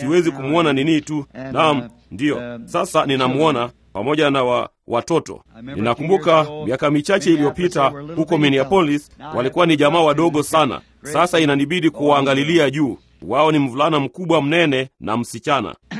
siwezi kumwona nini tu. And, Naam, uh, ndiyo. um, Sasa ninamwona pamoja na wa, watoto. Ninakumbuka miaka michache iliyopita huko Minneapolis walikuwa ni jamaa wadogo sana. Sasa inanibidi kuwaangalilia juu. Wao ni mvulana mkubwa mnene na msichana.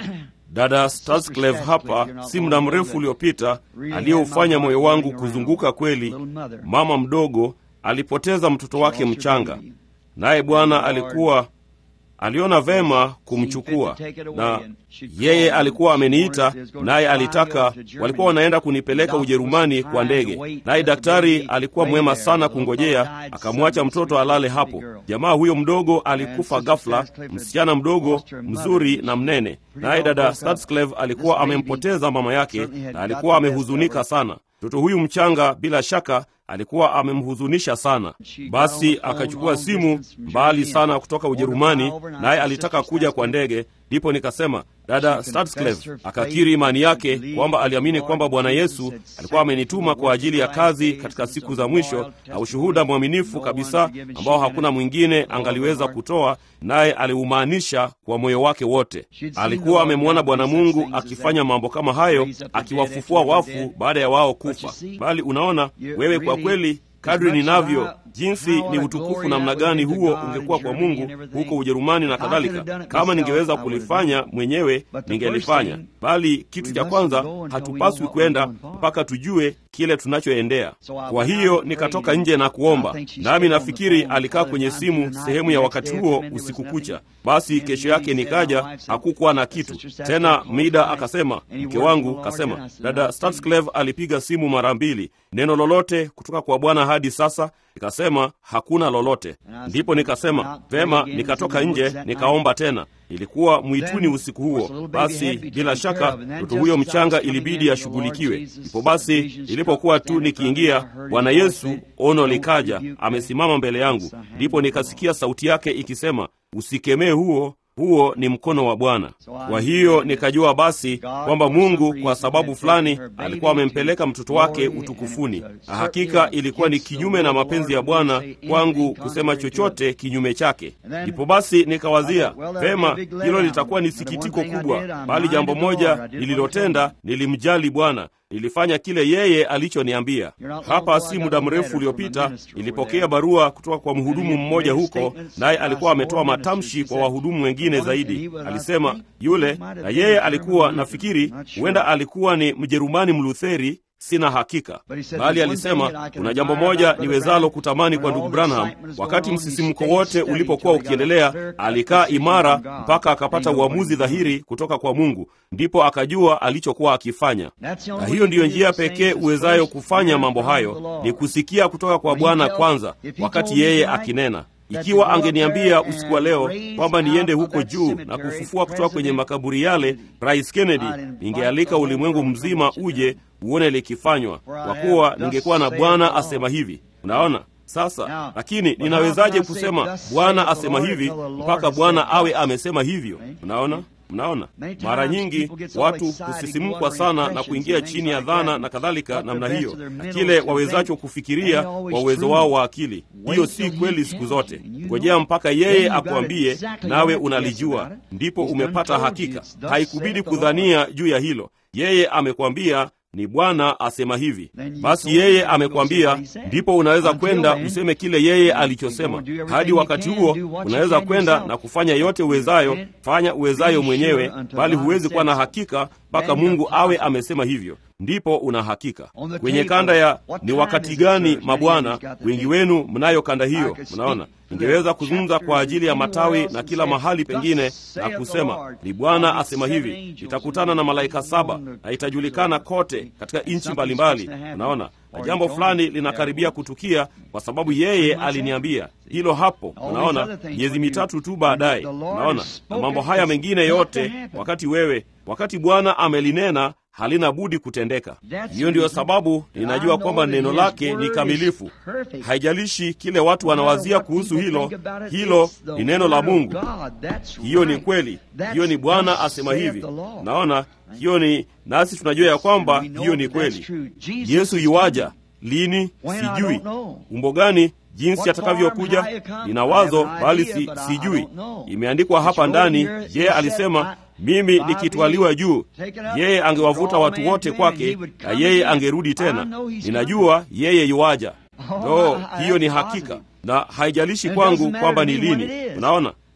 Dada Starsclave hapa si muda mrefu uliopita aliyeufanya moyo wangu kuzunguka kweli. Mama mdogo alipoteza mtoto wake mchanga, naye Bwana alikuwa aliona vema kumchukua, na yeye alikuwa ameniita, naye alitaka, walikuwa wanaenda kunipeleka Ujerumani kwa ndege, naye daktari alikuwa mwema sana kungojea, akamwacha mtoto alale hapo. Jamaa huyo mdogo alikufa ghafla, msichana mdogo mzuri na mnene, naye dada Starsclave alikuwa amempoteza mama yake na alikuwa amehuzunika sana. Mtoto huyu mchanga bila shaka alikuwa amemhuzunisha sana. Basi akachukua simu mbali sana kutoka Ujerumani, naye alitaka kuja kwa ndege. Ndipo nikasema dada Starsclave akakiri imani yake kwamba aliamini kwamba Bwana Yesu alikuwa amenituma kwa ajili ya kazi katika siku za mwisho, na ushuhuda mwaminifu kabisa ambao hakuna mwingine angaliweza kutoa, naye aliumaanisha kwa moyo wake wote. Alikuwa amemwona Bwana Mungu akifanya mambo kama hayo, akiwafufua wafu baada ya wao kufa. Bali unaona wewe, kwa kweli kadri ninavyo jinsi ni utukufu namna gani huo ungekuwa kwa Mungu huko Ujerumani na kadhalika. Kama ningeweza kulifanya mwenyewe ningelifanya, bali kitu cha kwanza, hatupaswi kwenda mpaka tujue kile tunachoendea. Kwa hiyo nikatoka nje na kuomba, nami nafikiri alikaa kwenye simu sehemu ya wakati huo usiku kucha. Basi kesho yake nikaja, hakukuwa na kitu tena. Mida akasema, mke wangu kasema, dada Starsclave alipiga simu mara mbili, neno lolote kutoka kwa Bwana hadi sasa? Nikasema hakuna lolote. Ndipo nikasema vema, nikatoka nje nikaomba tena. Ilikuwa mwituni usiku huo. Basi bila shaka mtoto huyo mchanga ilibidi ashughulikiwe. Ndipo basi ilipokuwa tu nikiingia, Bwana Yesu ono likaja, amesimama mbele yangu. Ndipo nikasikia sauti yake ikisema, usikemee huo huo ni mkono wa Bwana. Kwa hiyo nikajua basi kwamba Mungu kwa sababu fulani alikuwa amempeleka mtoto wake utukufuni, na hakika ilikuwa ni kinyume na mapenzi ya Bwana kwangu kusema chochote kinyume chake. Ndipo basi nikawazia vema, hilo litakuwa ni sikitiko kubwa, bali jambo moja nililotenda, nilimjali Bwana nilifanya kile yeye alichoniambia. Hapa si muda mrefu uliopita nilipokea barua kutoka kwa mhudumu mmoja huko, naye alikuwa ametoa matamshi kwa wahudumu wengine zaidi. Alisema yule, na yeye alikuwa nafikiri, huenda alikuwa ni Mjerumani Mlutheri, sina hakika, bali alisema kuna jambo moja niwezalo kutamani kwa ndugu Branham. Wakati msisimko wote ulipokuwa ukiendelea, alikaa imara mpaka akapata uamuzi dhahiri kutoka kwa Mungu, ndipo akajua alichokuwa akifanya. Na hiyo ndiyo njia pekee uwezayo kufanya mambo hayo, ni kusikia kutoka kwa Bwana kwanza, wakati yeye akinena. Ikiwa angeniambia usiku wa leo kwamba niende huko juu na kufufua kutoka kwenye makaburi yale Rais Kennedy, ningealika ulimwengu mzima uje uone likifanywa, kwa kuwa ningekuwa na Bwana asema hivi. Unaona sasa. Lakini ninawezaje kusema Bwana asema hivi mpaka Bwana awe amesema hivyo? Unaona, mnaona, mara nyingi watu husisimkwa sana na kuingia chini ya dhana na kadhalika namna hiyo, na kile wawezacho kufikiria kwa uwezo wao wa akili. Hiyo si kweli siku zote. Ngojea mpaka yeye akuambie, nawe unalijua, ndipo umepata hakika. Haikubidi kudhania juu ya hilo. Yeye amekwambia ni Bwana asema hivi. Basi yeye amekwambia, ndipo unaweza kwenda useme kile yeye alichosema. Hadi wakati huo unaweza kwenda na kufanya yote uwezayo, fanya uwezayo mwenyewe, bali huwezi kuwa na hakika mpaka Mungu awe amesema hivyo, ndipo una hakika. Kwenye kanda ya ni wakati gani, mabwana, wengi wenu mnayo kanda hiyo. Mnaona, ningeweza kuzungumza kwa ajili ya matawi na kila mahali pengine na kusema ni Bwana asema hivi, itakutana na malaika saba na itajulikana kote katika nchi mbalimbali. Unaona, na jambo fulani linakaribia kutukia kwa sababu yeye aliniambia hilo hapo. Unaona, miezi mitatu tu baadaye. Unaona, na mambo haya mengine yote, wakati wewe, wakati Bwana amelinena halina budi kutendeka. Hiyo ndiyo sababu ninajua kwamba neno lake ni kamilifu. Haijalishi kile watu wanawazia kuhusu hilo, hilo ni neno la Mungu. Hiyo ni kweli, hiyo ni Bwana asema hivi. Naona hiyo ni nasi tunajua ya kwamba hiyo ni kweli. Yesu yuwaja lini? Sijui. Umbo gani jinsi atakavyokuja nina wazo, bali si, sijui. Imeandikwa hapa ndani, yeye alisema mimi nikitwaliwa juu, yeye angewavuta watu wote kwake, na yeye angerudi tena. Ninajua yeye yuwaja. No, hiyo ni hakika, na haijalishi kwangu kwamba ni lini. Unaona,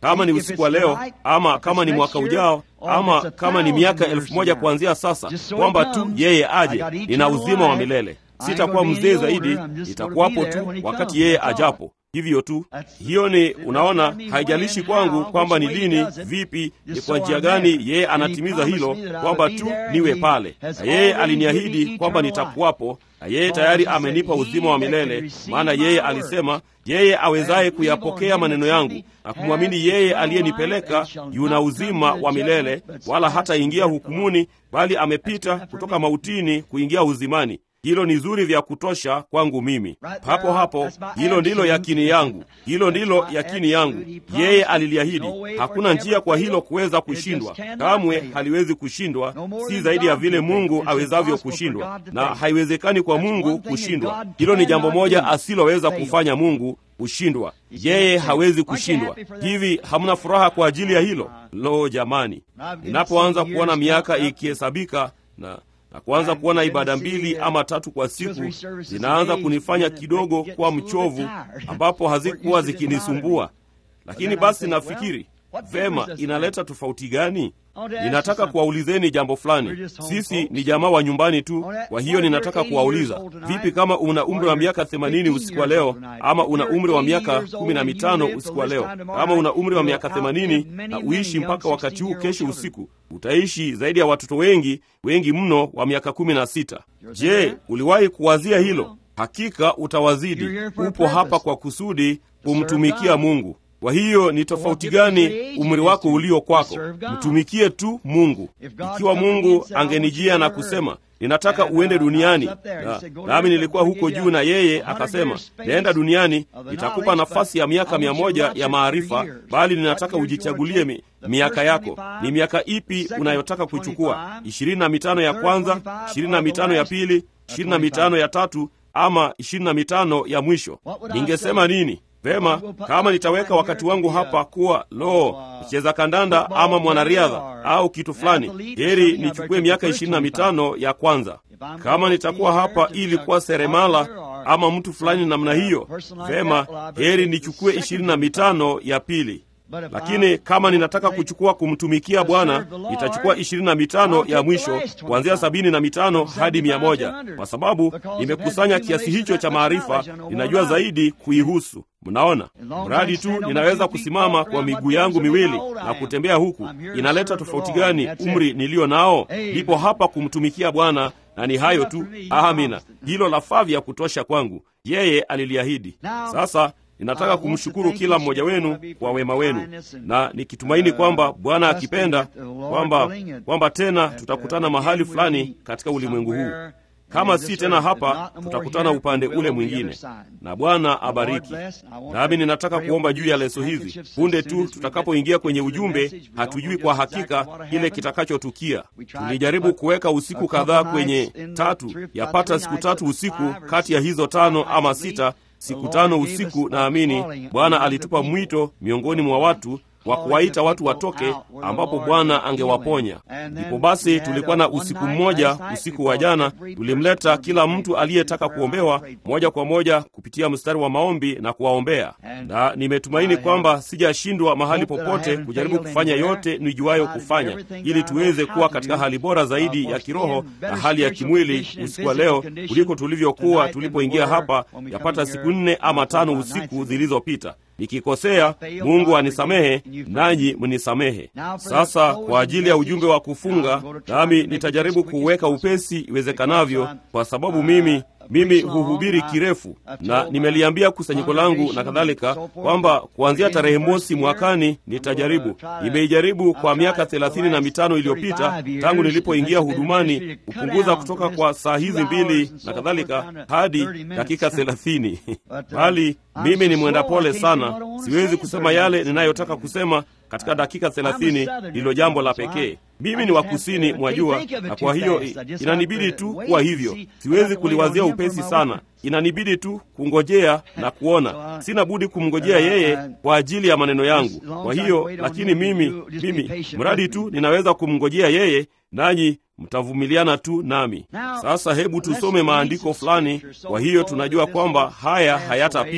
kama ni usiku wa leo ama kama ni mwaka ujao ama kama ni miaka elfu moja kuanzia sasa, kwamba tu yeye aje. Nina uzima wa milele, sitakuwa mzee zaidi, nitakuwapo tu wakati yeye ajapo. Hivyo tu, hiyo ni unaona, haijalishi kwangu kwamba ni lini, vipi, ni kwa njia gani yeye anatimiza hilo, kwamba tu niwe pale, na yeye aliniahidi kwamba nitakuwapo, na yeye tayari amenipa uzima wa milele, maana yeye alisema yeye awezaye kuyapokea maneno yangu na kumwamini yeye aliyenipeleka yuna uzima wa milele, wala hataingia hukumuni, bali amepita kutoka mautini kuingia uzimani. Hilo ni zuri vya kutosha kwangu mimi. Hapo hapo, hilo ndilo yakini yangu, hilo ndilo yakini yangu. Yeye aliliahidi, hakuna njia kwa hilo kuweza kushindwa, kamwe haliwezi kushindwa, si zaidi ya vile Mungu awezavyo kushindwa, na haiwezekani kwa Mungu kushindwa. Hilo ni jambo moja asiloweza kufanya Mungu kushindwa. Yeye hawezi kushindwa. Hivi hamna furaha kwa ajili ya hilo? Lo, jamani, ninapoanza kuona miaka ikihesabika na na kuanza kuona ibada mbili ama tatu kwa siku zinaanza kunifanya kidogo kuwa mchovu, ambapo hazikuwa zikinisumbua. Lakini basi nafikiri vema, inaleta tofauti gani? Ninataka kuwaulizeni jambo fulani. Sisi ni jamaa wa nyumbani tu, kwa hiyo ninataka kuwauliza, vipi kama una umri wa miaka themanini usiku wa leo, ama una umri wa miaka kumi na mitano usiku wa leo? Kama una umri wa miaka themanini na uishi mpaka wakati huu kesho usiku, utaishi zaidi ya watoto wengi wengi mno wa miaka kumi na sita. Je, uliwahi kuwazia hilo? Hakika utawazidi. Upo hapa kwa kusudi kumtumikia Mungu. Kwa hiyo ni tofauti gani umri wako ulio kwako? Mtumikie tu Mungu. Ikiwa Mungu angenijia na kusema ninataka uende duniani, na nami nilikuwa huko juu, na yeye akasema naenda duniani, nitakupa nafasi ya miaka mia moja ya maarifa, bali ninataka ujichagulie mi, miaka yako. Ni miaka ipi unayotaka kuchukua? ishirini na mitano ya kwanza, ishirini na mitano ya pili, ishirini na mitano ya tatu, ama ishirini na mitano ya mwisho? Ningesema nini? Vema, kama nitaweka wakati wangu hapa kuwa lo, mcheza kandanda ama mwanariadha au kitu fulani, heri nichukue miaka ishirini na mitano ya kwanza. Kama nitakuwa hapa ili kuwa seremala ama mtu fulani namna hiyo, vema, heri nichukue ishirini na mitano ya pili. Lakini kama ninataka kuchukua kumtumikia Bwana, nitachukua ishirini na mitano ya mwisho, kuanzia sabini na mitano hadi mia moja kwa sababu nimekusanya kiasi hicho cha maarifa, ninajua zaidi kuihusu. Mnaona, mradi tu ninaweza kusimama kwa miguu yangu miwili na kutembea huku, inaleta tofauti gani umri niliyo nao? Nipo hapa kumtumikia Bwana na ni hayo tu. Amina, hilo lafaa vya kutosha kwangu. Yeye aliliahidi. Sasa ninataka kumshukuru kila mmoja wenu kwa wema wenu, na nikitumaini kwamba Bwana akipenda kwamba kwamba tena tutakutana mahali fulani katika ulimwengu huu. Kama si tena hapa, tutakutana upande ule mwingine, na Bwana abariki. Nami ninataka kuomba juu ya leso hizi. Punde tu tutakapoingia kwenye ujumbe, hatujui kwa hakika kile kitakachotukia. Tulijaribu kuweka usiku kadhaa kwenye tatu, yapata siku tatu usiku kati ya hizo tano ama sita siku tano usiku. Naamini Bwana alitupa mwito miongoni mwa watu wa kuwaita watu watoke, ambapo Bwana angewaponya. Ndipo basi tulikuwa na usiku mmoja, usiku wa jana, tulimleta kila mtu aliyetaka kuombewa moja kwa moja kupitia mstari wa maombi na kuwaombea, na nimetumaini kwamba sijashindwa mahali popote kujaribu kufanya yote nijuayo kufanya, ili tuweze kuwa katika hali bora zaidi ya kiroho na hali ya kimwili usiku wa leo kuliko tulivyokuwa tulipoingia hapa yapata siku nne ama tano usiku zilizopita. Nikikosea, Mungu anisamehe, nanyi mnisamehe. Sasa kwa ajili ya ujumbe wa kufunga, nami nitajaribu kuuweka upesi iwezekanavyo, kwa sababu mimi mimi huhubiri kirefu na nimeliambia kusanyiko langu na kadhalika kwamba kuanzia tarehe mosi mwakani nitajaribu. Nimeijaribu kwa miaka thelathini na mitano iliyopita tangu nilipoingia hudumani, kupunguza kutoka kwa saa hizi mbili na kadhalika hadi dakika thelathini bali mimi ni mwenda pole sana, siwezi kusema yale ninayotaka kusema katika dakika thelathini. Ndilo jambo la pekee. Mimi ni wa kusini mwa jua, na kwa hiyo inanibidi tu kuwa hivyo. Siwezi kuliwazia upesi sana, inanibidi tu kungojea na kuona. Sina budi kumngojea yeye kwa ajili ya maneno yangu. Kwa hiyo lakini mimi mimi, mradi tu ninaweza kumngojea yeye, nanyi mtavumiliana tu nami. Sasa hebu tusome maandiko fulani. Kwa hiyo tunajua kwamba haya hayatapita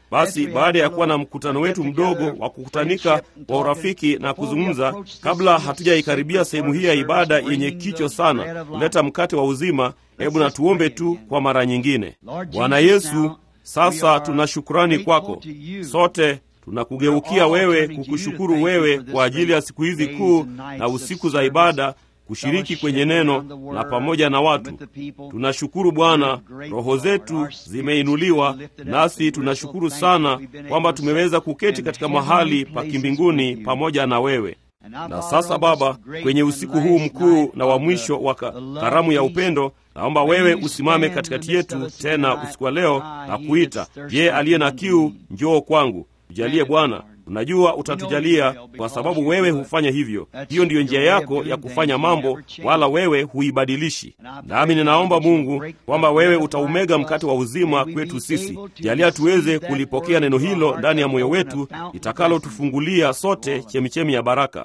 Basi baada ya kuwa na mkutano wetu mdogo wa kukutanika wa urafiki na kuzungumza, kabla hatujaikaribia sehemu hii ya ibada yenye kicho sana kuleta mkate wa uzima, hebu na tuombe tu kwa mara nyingine. Bwana Yesu, sasa tuna shukurani kwako. Sote tunakugeukia wewe, kukushukuru wewe kwa ajili ya siku hizi kuu na usiku za ibada kushiriki kwenye neno na pamoja na watu. Tunashukuru Bwana, roho zetu zimeinuliwa, nasi tunashukuru sana kwamba tumeweza kuketi katika mahali pa kimbinguni pamoja na wewe. Na sasa Baba, kwenye usiku huu mkuu na wa mwisho wa karamu ya upendo, naomba wewe usimame katikati yetu tena usiku wa leo na kuita, je, aliye na kiu njoo kwangu. Tujalie Bwana, unajua utatujalia kwa sababu wewe hufanya hivyo. Hiyo ndiyo njia yako ya kufanya mambo, wala wewe huibadilishi. Nami ninaomba Mungu kwamba wewe utaumega mkate wa uzima kwetu sisi. Jalia tuweze kulipokea neno hilo ndani ya moyo wetu, litakalotufungulia sote chemichemi ya baraka.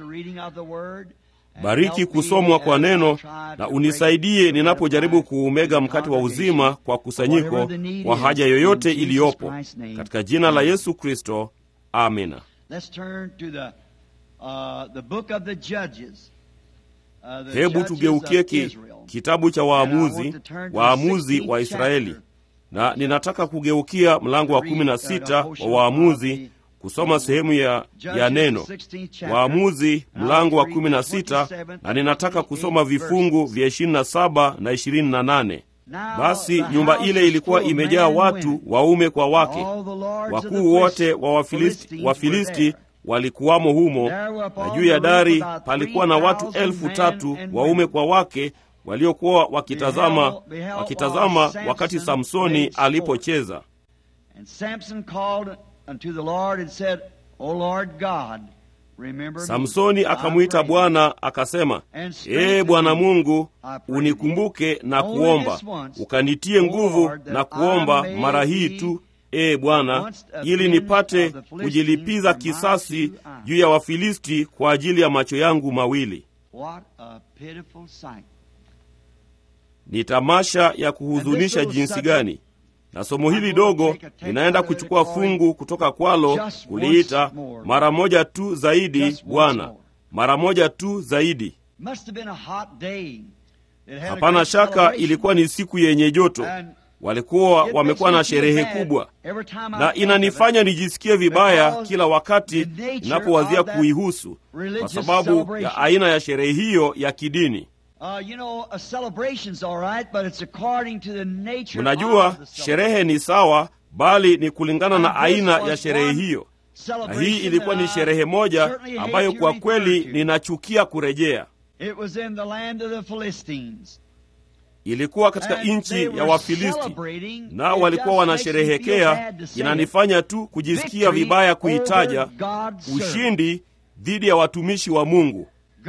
Bariki kusomwa kwa neno na unisaidie ninapojaribu kuumega mkate wa uzima kwa kusanyiko, kwa haja yoyote iliyopo, katika jina la Yesu Kristo, amina. Hebu tugeukie ki, kitabu cha Waamuzi, Waamuzi wa Israeli, na ninataka kugeukia mlango wa kumi na sita wa Waamuzi kusoma sehemu ya, ya neno Waamuzi mlango wa kumi na sita na ninataka kusoma vifungu vya ishirini na saba na ishirini na nane. Basi nyumba ile ilikuwa imejaa watu waume kwa wake, wakuu wote wa Wafilisti, Wafilisti walikuwamo humo, na juu ya dari palikuwa na watu elfu tatu waume kwa wake waliokuwa wakitazama, wakitazama wakati Samsoni alipocheza. Samsoni akamwita Bwana akasema, Ee Bwana Mungu, unikumbuke na kuomba, ukanitie nguvu na kuomba mara hii tu, ee Bwana, ili nipate kujilipiza kisasi juu ya Wafilisti kwa ajili ya macho yangu mawili. Ni tamasha ya kuhuzunisha jinsi gani! na somo hili dogo linaenda kuchukua fungu kutoka kwalo kuliita mara moja tu zaidi, Bwana, mara moja tu zaidi. Hapana shaka ilikuwa ni siku yenye joto, walikuwa wamekuwa na sherehe kubwa, na inanifanya nijisikie vibaya kila wakati ninapowazia kuihusu, kwa sababu ya aina ya sherehe hiyo ya kidini. Mnajua, sherehe ni sawa, bali ni kulingana na aina ya sherehe hiyo, na hii ilikuwa ni sherehe moja ambayo kwa kweli ninachukia kurejea. Ilikuwa katika nchi ya Wafilisti, nao walikuwa wanasherehekea. Inanifanya tu kujisikia vibaya kuitaja ushindi dhidi ya watumishi wa Mungu.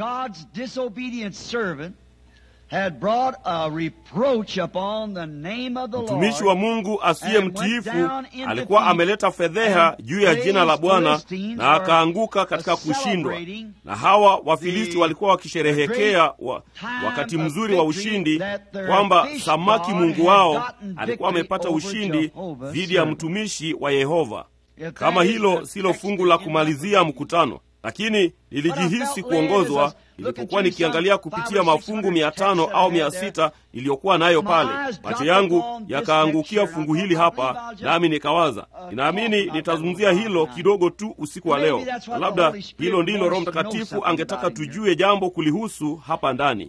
Mtumishi wa Mungu asiye mtiifu alikuwa ameleta fedheha juu ya jina la Bwana na akaanguka katika kushindwa. Na hawa Wafilisti walikuwa wakisherehekea wa, wakati mzuri wa ushindi, kwamba samaki mungu wao alikuwa amepata ushindi dhidi ya mtumishi wa Yehova. Kama hilo silo fungu la kumalizia mkutano lakini nilijihisi kuongozwa nilipokuwa nikiangalia kupitia mafungu mia tano au mia sita niliyokuwa nayo pale. Macho yangu yakaangukia fungu hili hapa, nami nikawaza, ninaamini nitazungumzia hilo kidogo tu usiku wa leo, na labda hilo ndilo Roho Mtakatifu angetaka tujue jambo kulihusu hapa ndani.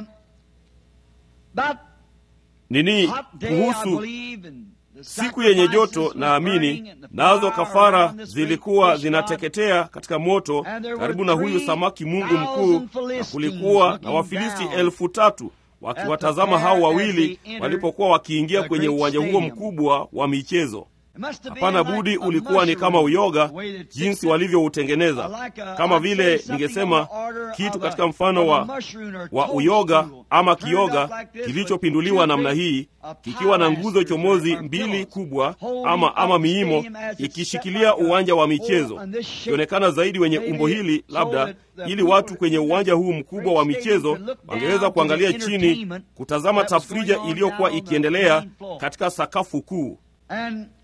Nini kuhusu siku yenye joto, naamini nazo kafara zilikuwa zinateketea katika moto karibu na huyu samaki mungu mkuu, na kulikuwa na Wafilisti elfu tatu wakiwatazama hao wawili walipokuwa wakiingia kwenye uwanja huo mkubwa wa michezo. Hapana budi ulikuwa ni kama uyoga jinsi walivyoutengeneza, kama vile ningesema kitu katika mfano wa, wa uyoga ama kioga kilichopinduliwa namna hii, kikiwa na nguzo chomozi mbili kubwa ama, ama miimo ikishikilia uwanja wa michezo, ikionekana zaidi wenye umbo hili, labda ili watu kwenye uwanja huu mkubwa wa michezo wangeweza kuangalia chini, kutazama tafrija iliyokuwa ikiendelea katika sakafu kuu.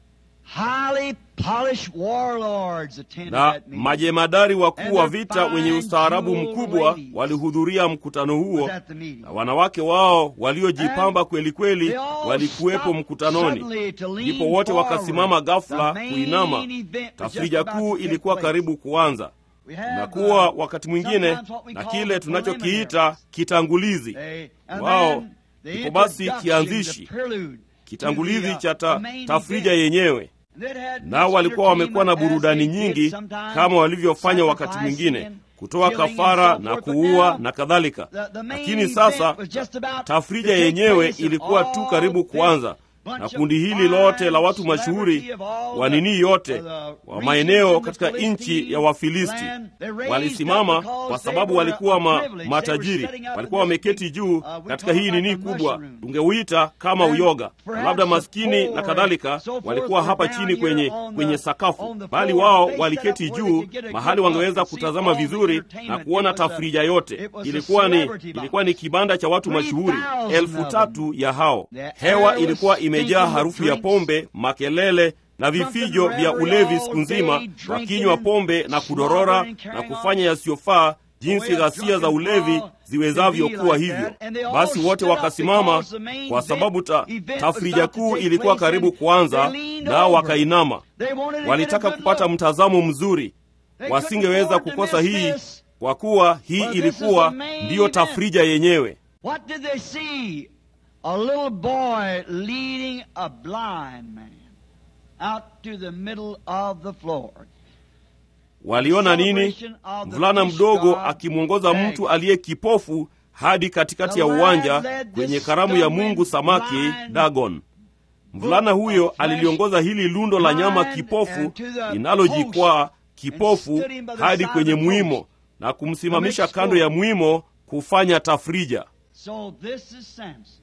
highly polished warlords attended na that meeting. majemadari wakuu wa And vita their wenye fine ustaarabu jeweled mkubwa ladies walihudhuria mkutano huo was at the meeting. na wanawake wao waliojipamba And kweli kweli they all walikuwepo stopped mkutanoni suddenly to lean ndipo wote forward. wakasimama ghafla The main kuinama event was just tafrija about kuu to take ilikuwa place. karibu kuanza We have, tunakuwa uh, wakati mwingine sometimes what we na call kile the tunachokiita preliminaries. kitangulizi They- and wao then the ndipo basi introduction, kianzishi the prelude kitangulizi to the, uh, cha ta, the main tafrija event. yenyewe And it had nao much walikuwa wamekuwa na entertainment burudani as they did nyingi sometimes, kama walivyofanya wakati sacrificing mwingine and kutoa killing and kafara so na forth. But kuua now, na kadhalika the- the main lakini event sasa was just about to tafrija take yenyewe place, ilikuwa and tu all karibu this kuanza bunch na of kundi hili fine lote la watu celebrity mashuhuri of all wa the- nini yote of the wa regions maeneo in the katika nchi Philistine ya Wafilisti land, they raised walisimama up because kwa they sababu were walikuwa a ma, privilege. They were matajiri, setting up walikuwa in this wameketi big, juu uh, we katika call hii it nini like a kubwa, mushroom. tungeuita kama And uyoga, perhaps labda the maskini poor na kadhalika, and so forth walikuwa were hapa down chini here kwenye on the- kwenye on sakafu, the bali floor. wao They set waliketi up where they juu could get a mahali good wangeweza look and see kutazama all the vizuri na entertainment. kuona It was a- tafrija yote. it was a Ilikuwa ni celebrity box. ilikuwa ni kibanda cha watu mashuhuri 3,000 elfu of tatu ya hao. The air Hewa was ilikuwa imejaa stinking harufu with ya drinks. pombe, makelele na vifijo Drunken vya revelry ulevi all siku nzima, day, drinking wakinywa and pombe na kudorora slobbering and na carrying kufanya on. yasiyofaa jinsi The way a ghasia za drunken ulevi brawl ziwezavyo can be kuwa like hivyo. that. And they all Basi wote stood up wakasimama because the main kwa sababu ta, event- event was tafrija about to kuu take ilikuwa place karibu and kuanza, they leaned nao over. wakainama. They wanted to get a Walitaka good kupata look. mtazamo mzuri, They wasingeweza couldn't afford to kukosa miss hii this. kwa kuwa hii Well, this is ilikuwa the main ndiyo event. tafrija yenyewe. What did they see? A little boy leading a blind man out to the middle of the floor. Waliona nini? Celebration of the Mvulana fish mdogo god akimwongoza Dagon. mtu aliye kipofu hadi katikati The ya lad uwanja led this kwenye karamu ya stumbling mungu samaki blind Dagon. Mvulana book huyo of flesh aliliongoza hili lundo la nyama blind kipofu and to the linalojikwaa kipofu stood him by the hadi side kwenye of the mwimo post na kumsimamisha make kando ya sport. mwimo kufanya tafrija. So this is Samson.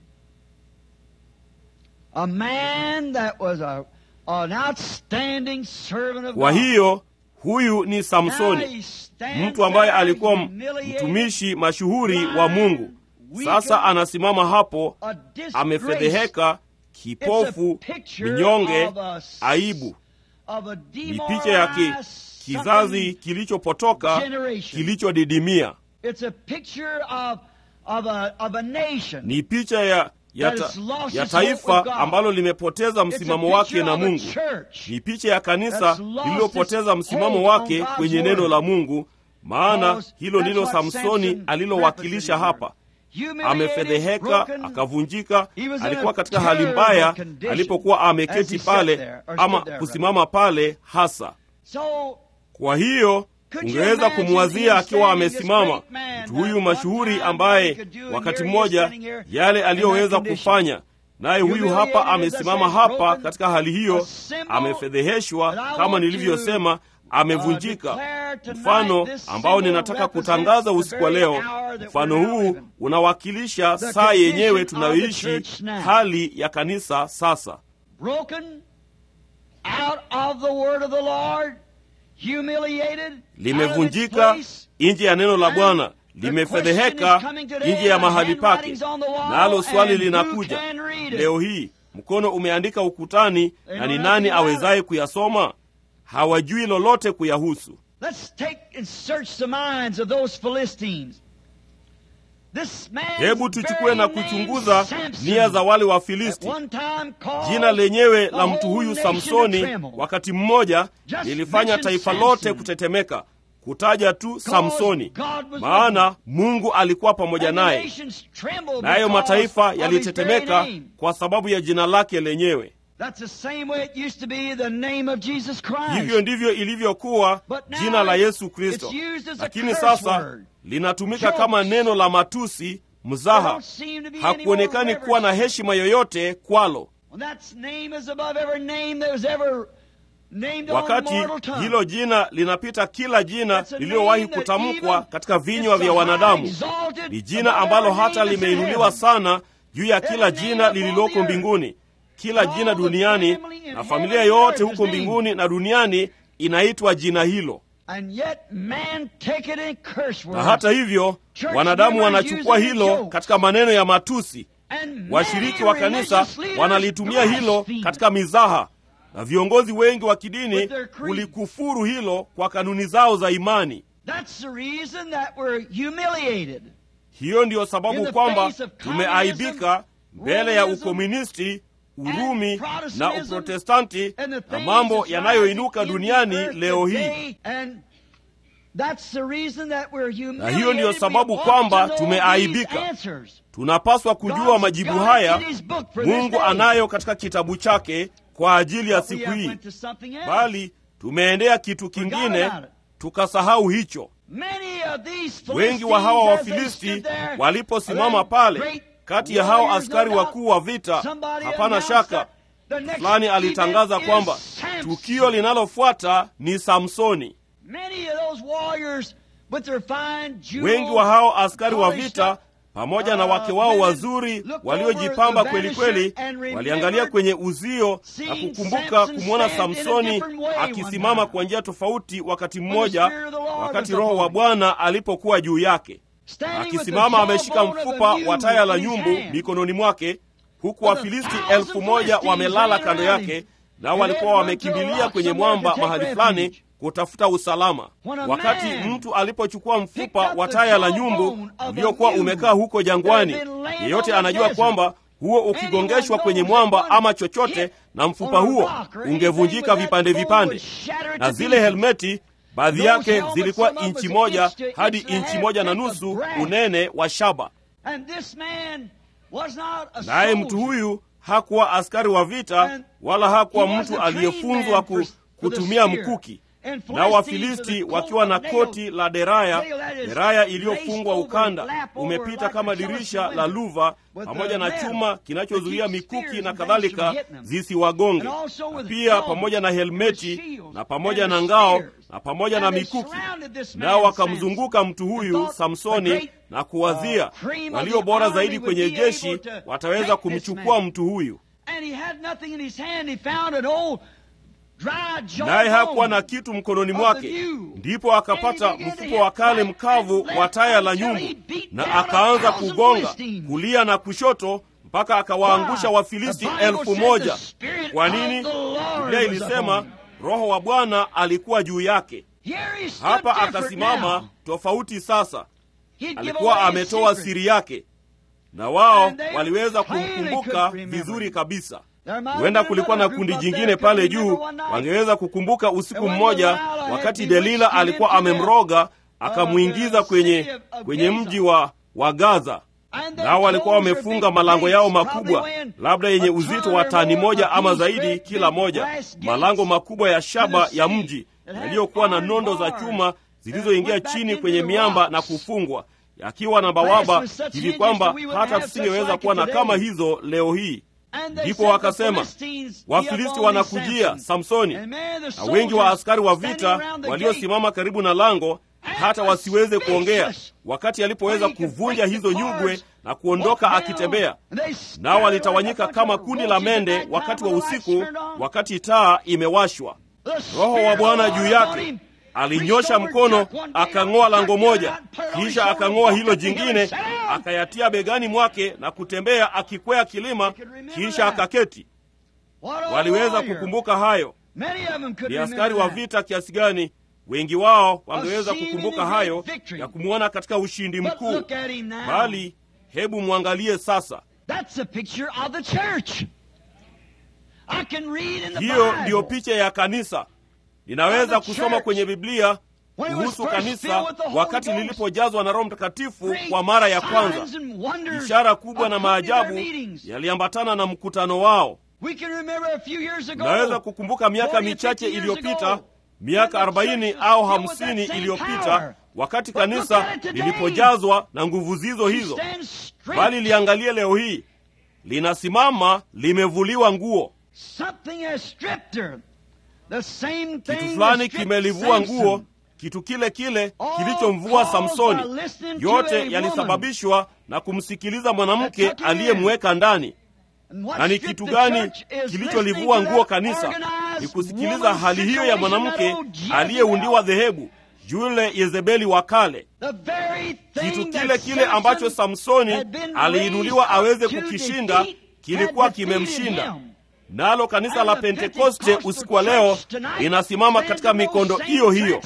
A man that was a, an outstanding servant of Kwa God. hiyo huyu ni Now Samsoni, he stands mtu ambaye there alikuwa m- humiliated, mtumishi mashuhuri wa Mungu. Sasa anasimama hapo a disgrace. amefedheheka, It's a kipofu, picture mnyonge, of a s- aibu. of a Ni picha ya ki, demoralized kizazi something kilichopotoka generation. kilichodidimia. It's a picture of, of, a, of a nation. Ni picha ya, ya, That ta, has lost ya its hope with taifa God. ambalo limepoteza It's a msimamo wake picture na of a Mungu. church Ni picha ya kanisa that's lost lililopoteza its msimamo hold wake on God's kwenye word. neno la Mungu, maana Because hilo that's ndilo what Samsoni Samson alilowakilisha represented hapa. here. Humiliated, Amefedheheka, broken, akavunjika, He was in alikuwa a katika hali terrible mbaya condition alipokuwa as ameketi he sat pale there, or ama stood there, kusimama pale hasa. So Kwa hiyo Could you ungeweza imagine kumwazia him akiwa standing, this amesimama great man, mtu that huyu one mashuhuri time ambaye he could do, and wakati here he is mmoja standing here yale in that aliyoweza condition. kufanya, naye huyu Humiliated, hapa as I amesimama said, hapa broken, katika hali a hiyo, symbol amefedheheshwa that I kama want nilivyosema, to, amevunjika. uh, declare tonight Mfano this ambao symbol ninataka represents kutangaza the usiku wa very leo, hour that mfano we're now huu living. unawakilisha The saa yenyewe condition of the tunayoishi, church now. hali ya kanisa sasa. broken out of the word of the Lord, humiliated, out of its limevunjika place, nje ya neno la And Bwana, the limefedheheka question is coming today, nje ya and mahali pake. handwriting's on the wall, Nalo swali and who linakuja can read it? leo hii, mkono umeandika ukutani, They na know ni nothing nani about awezaye kuyasoma? Hawajui lolote kuyahusu. Let's take and search the minds of those Philistines. This man's Hebu tuchukue very na name, kuchunguza Samson, nia za wale at Wafilisti. one time called Jina lenyewe the la mtu whole huyu nation to Samsoni tremble. wakati mmoja Just lilifanya mention taifa Samson. lote kutetemeka, kutaja tu Samsoni, God was with maana Mungu alikuwa pamoja And the naye. nations trembled nayo because mataifa of his very yalitetemeka name. kwa sababu ya jina lake lenyewe. That's the same way it used to be the name of Jesus Christ. Hivyo ndivyo ilivyokuwa But now jina la it's- Yesu Kristo, it's used as a lakini curse sasa word. linatumika Jokes. kama neno la matusi, There mzaha. don't seem to be any Hakuonekani more kuwa na reverence. heshima yoyote kwalo. When that name is above every name that was ever named on Wakati mortal tongue. hilo jina linapita kila jina It's a lililowahi name that kutamkwa even katika vinywa is vya so wanadamu. high exalted Ni jina above ambalo every hata name that's in limeinuliwa heaven. sana juu ya kila Every name jina upon lililoko the earth. mbinguni. Kila All jina the duniani family in na heaven familia and yote earth huko is named. mbinguni na duniani inaitwa jina hilo. And yet man take it in curse Na words. hata hivyo Church wanadamu members wanachukua use it in hilo jokes. katika maneno ya matusi. And Washiriki many wa kanisa religious leaders wanalitumia hilo blaspheme. katika mizaha, na viongozi wengi wa With kidini their creed. kulikufuru hilo kwa kanuni zao za imani. That's the reason that we're humiliated. Hiyo ndiyo In sababu the kwamba face of tumeaibika mbele ya Romanism, ukomunisti, Urumi and na Protestantism, Uprotestanti and the na things mambo that's yanayoinuka rising in duniani the earth leo hii. today. And that's the reason that we're Na humiliated. hiyo ndiyo We sababu want kwamba to know tumeaibika. these answers. Tunapaswa kujua God's majibu got it haya in his book for this Mungu day. anayo katika kitabu chake kwa ajili ya But we siku have hii, went to something else. bali tumeendea kitu kingine about it. tukasahau hicho. Many of these Wengi wa hawa Philistines, as they Wafilisti stood there, waliposimama were pale, great kati ya hao warriors, askari no doubt. wakuu wa vita, Somebody hapana announced shaka, that the next fulani alitangaza event kwamba is Samson. tukio linalofuata ni Samsoni. Many of those warriors with their fine jewels, Wengi wa hao askari wa polished vita up, pamoja na uh, wake wao women wazuri looked waliojipamba over the kweli kweli, banisher and remembered waliangalia kwenye uzio na seeing kukumbuka Samson kumwona stand in a Samsoni different way one akisimama time. kwa njia tofauti wakati the mmoja, Spirit of the Lord wakati was Roho upon wa him. Bwana alipokuwa juu yake, standing with the akisimama ameshika jawbone of mfupa a mule wa taya la in his nyumbu hand. mikononi mwake, huku With a Wafilisti thousand elfu moja Philistines wamelala laying kando around yake, him. nao And walikuwa they'd run to a wamekimbilia rock kwenye somewhere mwamba to take mahali refuge. fulani kutafuta usalama. When a Wakati man mtu alipochukua mfupa picked up wa the taya la jawbone nyumbu of a uliokuwa mule umekaa huko jangwani, that had been laying yeyote on the anajua desert, kwamba huo ukigongeshwa kwenye mwamba ama chochote na mfupa huo ungevunjika vipande vipande, na zile helmeti baadhi yake zilikuwa inchi moja hadi inchi moja na nusu unene wa shaba. And this man was not a Naye mtu soldier. huyu hakuwa askari wa vita wala hakuwa He was mtu a aliyefunzwa trained man ku, for- for the kutumia spear. mkuki. And Nao Philistines Wafilisti with a wakiwa na coat koti la deraya, nail that is deraya laced iliyofungwa over, ukanda lap over umepita like kama a Philistine dirisha la window, luva, with pamoja the na metal chuma to kinachozuia keep mikuki spears na and things kadhalika from hitting them. zisiwagonge, And also na with pia helmet pamoja na and helmeti shields na pamoja and na ngao spears. na pamoja na And they mikuki. surrounded this man Nao Samson wakamzunguka mtu and huyu thought the Samsoni great, na kuwazia uh, cream of walio the bora army zaidi would kwenye be jeshi able to wataweza take this kumchukua man. mtu huyu. And he had nothing in his hand. He found an old dry naye hakuwa jawbone. na kitu mkononi of mwake. the view. Ndipo akapata And he began to mfuko wa hit kale right mkavu and wa left taya la until nyumbu, he beat na down a akaanza thousand kugonga Philistines. kulia na kushoto mpaka akawaangusha Why? Wafilisti The Bible elfu said moja. the Spirit Kwa of nini? the Lord Biblia was ilisema upon him. Roho wa Bwana alikuwa juu yake. Here he stood Hapa different akasimama now. tofauti sasa, He'd give alikuwa away his ametoa secret. siri yake, na wao And they waliweza plainly kumkumbuka could remember vizuri him. kabisa. There might have Huenda been kulikuwa na another kundi group up jingine there pale could juu, remember one night. wangeweza kukumbuka usiku And when mmoja, Delilah had wakati bewitched Delila him alikuwa into the, amemroga akamwingiza uh, kwenye city of- of kwenye Gaza. mji wa, wa Gaza. And they Nao walikuwa closed their wamefunga big malango yao gates, makubwa, probably weighing labda yenye a uzito ton wa or tani more moja ama apiece, zaidi great kila big moja, brass gates malango makubwa ya shaba to the ya city mji that had yaliyokuwa na iron nondo za bars chuma that zilizoingia went back chini into kwenye the miamba na rocks. kufungwa, yakiwa na bawaba with such hivi hinges kwamba that we wouldn't hata have such tusingeweza like kuwa it na today. kama hizo leo hii. And they Ndipo said the wakasema Philistines, Wafilisti "He upon wanakujia Samson." Samsoni, And man, the na wengi wa soldiers askari wa standing vita around the waliosimama karibu na lango hata wasiweze kuongea, wakati alipoweza kuvunja hizo nyugwe na kuondoka akitembea. Nao walitawanyika kama kundi la mende wakati wa usiku, wakati taa imewashwa. Roho wa Bwana juu yake alinyosha mkono akang'oa lango moja, kisha akang'oa hilo jingine, akayatia begani mwake na kutembea akikwea kilima, kisha akaketi. Waliweza kukumbuka hayo. Ni askari wa vita kiasi gani? Wengi wao wangeweza kukumbuka hayo ya kumwona katika ushindi mkuu, bali hebu mwangalie sasa. That's a picture of the church. I can read in the Hiyo Bible. ndiyo picha ya kanisa. Ninaweza kusoma kwenye Biblia kuhusu kanisa wakati lilipojazwa na Roho Mtakatifu kwa mara ya kwanza. Ishara kubwa na maajabu yaliambatana na mkutano wao. Naweza kukumbuka miaka michache iliyopita, miaka 40 au 50 iliyopita, wakati kanisa lilipojazwa na nguvu zizo hizo. Bali liangalie leo hii, linasimama limevuliwa nguo. Kitu fulani kimelivua nguo, kitu kile kile kilichomvua Samsoni. Yote yalisababishwa na kumsikiliza mwanamke aliyemweka ndani. Na ni kitu gani kilicholivua nguo kanisa? Ni kusikiliza hali hiyo ya mwanamke aliyeundiwa dhehebu, yule Yezebeli wa kale. Kitu kile kile ambacho Samsoni aliinuliwa aweze kukishinda kilikuwa kimemshinda. nalo kanisa la pentekoste usiku wa leo linasimama katika mikondo hiyo hiyo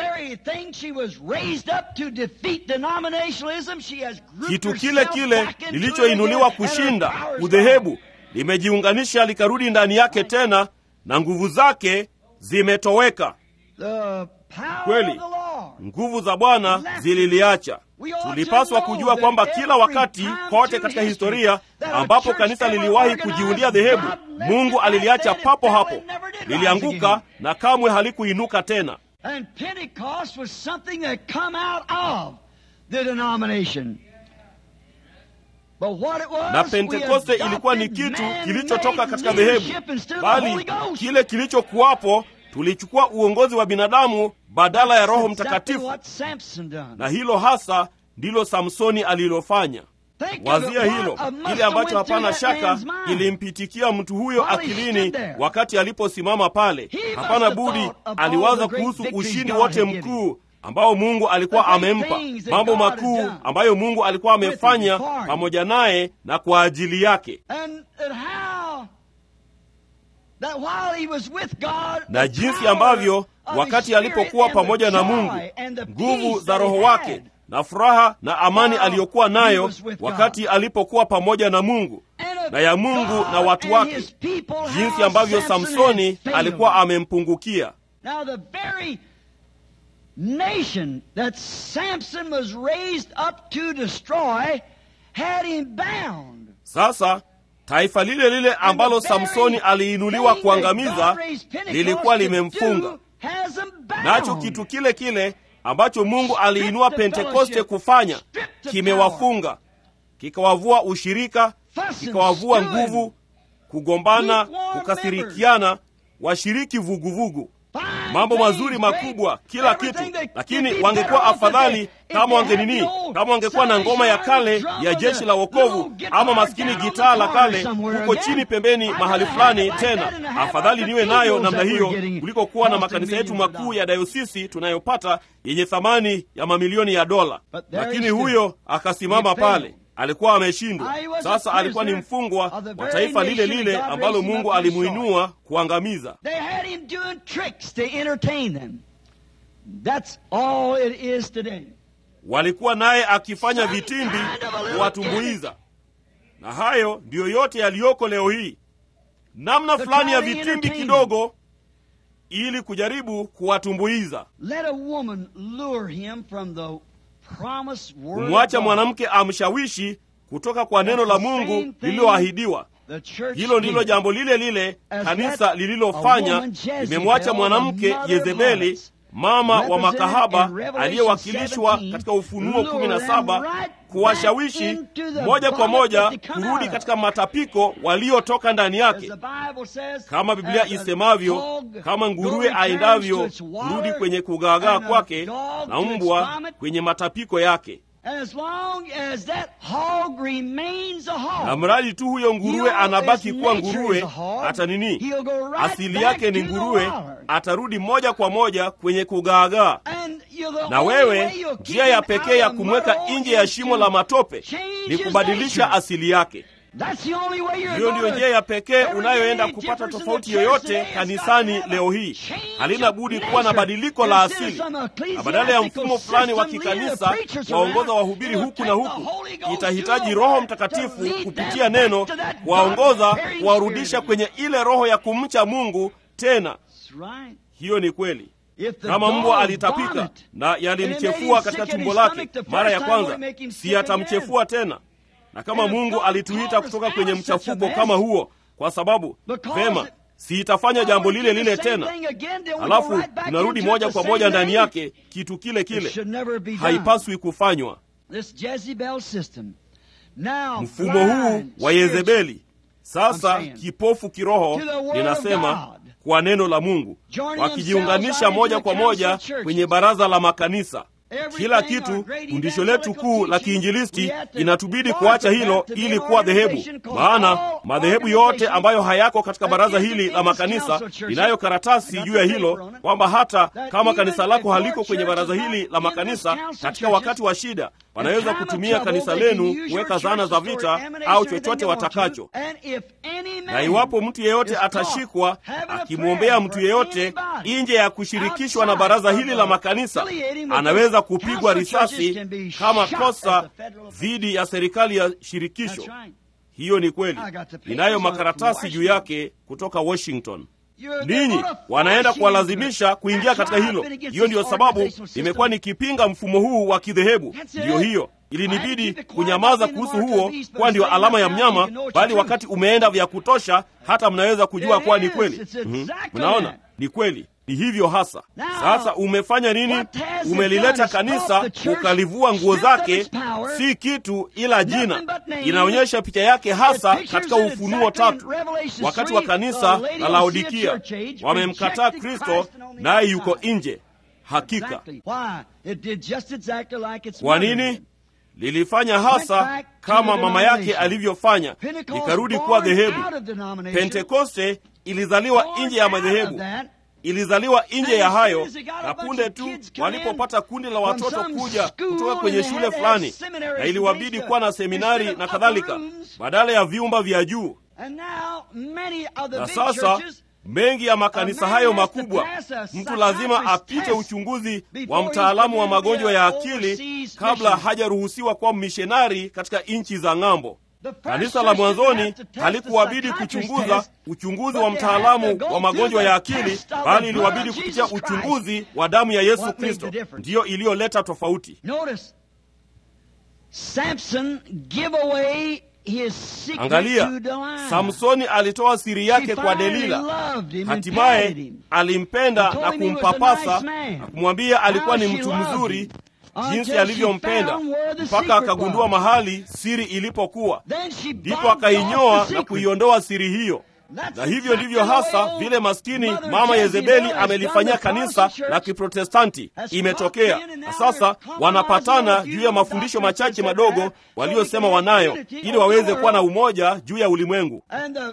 kitu kile kile lilichoinuliwa kushinda udhehebu limejiunganisha likarudi ndani yake tena na nguvu zake zimetoweka kweli nguvu za bwana zililiacha tulipaswa kujua kwamba kila wakati kote katika historia ambapo kanisa liliwahi kujiundia dhehebu mungu aliliacha papo hapo lilianguka na kamwe halikuinuka tena na pentekoste ilikuwa ni kitu kilichotoka katika dhehebu bali kile kilichokuwapo tulichukua uongozi wa binadamu badala ya roho mtakatifu na hilo hasa ndilo samsoni alilofanya wazia hilo kile ambacho hapana shaka kilimpitikia mtu huyo akilini wakati aliposimama pale hapana budi aliwaza kuhusu ushindi wote mkuu ambao mungu alikuwa amempa mambo makuu ambayo mungu alikuwa amefanya pamoja naye na kwa ajili yake na jinsi ambavyo wakati alipokuwa pamoja na mungu nguvu za roho wake na furaha na amani aliyokuwa nayo wakati alipokuwa pamoja na mungu na ya mungu na watu wake jinsi ambavyo samsoni alikuwa amempungukia nation that Samson was raised up to destroy had him bound. sasa taifa lile lile ambalo samsoni aliinuliwa kuangamiza lilikuwa limemfunga nacho kitu kile kile ambacho mungu aliinua pentekoste kufanya kimewafunga kikawavua ushirika kikawavua nguvu kugombana kukasirikiana washiriki vuguvugu mambo mazuri makubwa kila kitu lakini wangekuwa afadhali kama wangenini kama wangekuwa na ngoma ya kale ya jeshi la wokovu ama maskini gitaa la kale huko chini pembeni mahali fulani tena afadhali niwe nayo namna hiyo kuliko kuwa na makanisa yetu makuu ya dayosisi tunayopata yenye thamani ya mamilioni ya dola lakini huyo akasimama pale alikuwa ameshindwa sasa alikuwa ni mfungwa wa taifa lile lile ambalo mungu alimuinua kuangamiza walikuwa naye akifanya vitimbi kuwatumbuiza na hayo ndiyo yote yaliyoko leo hii namna fulani ya vitimbi kidogo ili kujaribu kuwatumbuiza kumwacha mwanamke amshawishi kutoka kwa neno la mungu lililoahidiwa hilo ndilo jambo lile lile kanisa lililofanya limemwacha mwanamke yezebeli mama wa makahaba aliyewakilishwa katika ufunuo 17 kuwashawishi moja kwa moja kurudi katika matapiko waliotoka ndani yake kama biblia isemavyo kama nguruwe aendavyo kurudi kwenye kugaagaa kwake na mbwa kwenye matapiko yake na mradi tu huyo nguruwe anabaki kuwa nguruwe hata nini asili yake ni nguruwe atarudi moja kwa moja kwenye kugaagaa na wewe njia ya pekee ya kumweka nje ya shimo la matope ni kubadilisha asili yake hiyo ndiyo njia ya pekee unayoenda kupata tofauti yoyote kanisani leo hii halina budi kuwa na badiliko la asili na badala ya mfumo fulani wa kikanisa waongoza wahubiri huku na huku itahitaji roho mtakatifu kupitia neno kuwaongoza kuwarudisha kwenye ile roho ya kumcha mungu tena hiyo ni kweli kama mbwa alitapika na yalimchefua katika tumbo lake mara ya kwanza si atamchefua tena na kama mungu alituita kutoka kwenye mchafuko kama huo kwa sababu vema si itafanya jambo lile lile tena halafu tunarudi moja kwa moja ndani yake kitu kile kile haipaswi kufanywa mfumo huu wa yezebeli sasa kipofu kiroho linasema kwa neno la mungu wakijiunganisha moja kwa moja kwenye baraza la makanisa kila kitu. Fundisho letu kuu la kiinjilisti inatubidi kuacha hilo ili kuwa dhehebu, maana madhehebu yote ambayo hayako katika baraza hili la makanisa inayo karatasi juu ya hilo kwamba hata kama kanisa lako haliko kwenye baraza hili la makanisa, katika wakati wa shida wanaweza kutumia kanisa lenu kuweka zana za vita au chochote watakacho. Na iwapo mtu yeyote atashikwa akimwombea mtu yeyote nje ya kushirikishwa na baraza hili la makanisa, anaweza kupigwa risasi kama kosa dhidi ya serikali ya shirikisho. Hiyo ni kweli, inayo makaratasi juu yake kutoka Washington. Ninyi wanaenda kuwalazimisha kuingia katika hilo. Hiyo ndiyo sababu nimekuwa nikipinga mfumo huu wa kidhehebu. Ndiyo hiyo ilinibidi kunyamaza kuhusu huo, kuwa ndio alama ya mnyama, bali wakati umeenda vya kutosha, hata mnaweza kujua kuwa ni kweli. Mm-hmm. Mnaona, ni kweli, ni hivyo hasa. Sasa umefanya nini? Umelileta kanisa, ukalivua nguo zake, si kitu ila jina. Inaonyesha picha yake hasa katika Ufunuo tatu, wakati wa kanisa la Laodikia. Wamemkataa Kristo, naye yuko nje. Hakika kwa nini? Lilifanya hasa kama mama yake alivyofanya, likarudi kuwa dhehebu. Pentekoste ilizaliwa nje ya madhehebu, ilizaliwa nje ya hayo, na punde tu walipopata kundi la watoto kuja kutoka kwenye shule fulani, na iliwabidi kuwa na seminari na kadhalika, badala ya vyumba vya juu. Na sasa mengi ya makanisa hayo makubwa, mtu lazima apite uchunguzi wa mtaalamu wa magonjwa ya akili kabla hajaruhusiwa kuwa mishonari katika nchi za ng'ambo. Kanisa la mwanzoni halikuwabidi kuchunguza uchunguzi wa mtaalamu wa magonjwa ya akili, bali iliwabidi kupitia uchunguzi wa damu ya Yesu Kristo. Ndiyo iliyoleta tofauti. Angalia, Samsoni alitoa siri yake kwa Delila. Hatimaye alimpenda na kumpapasa na kumwambia alikuwa ni mtu mzuri, jinsi alivyompenda, mpaka akagundua mahali siri ilipokuwa, ndipo akainyoa na kuiondoa siri hiyo. Na hivyo ndivyo hasa vile maskini mama Yezebeli amelifanyia kanisa la Kiprotestanti imetokea. Na sasa wanapatana juu ya mafundisho machache madogo waliosema wanayo, ili waweze kuwa na umoja juu ya ulimwengu.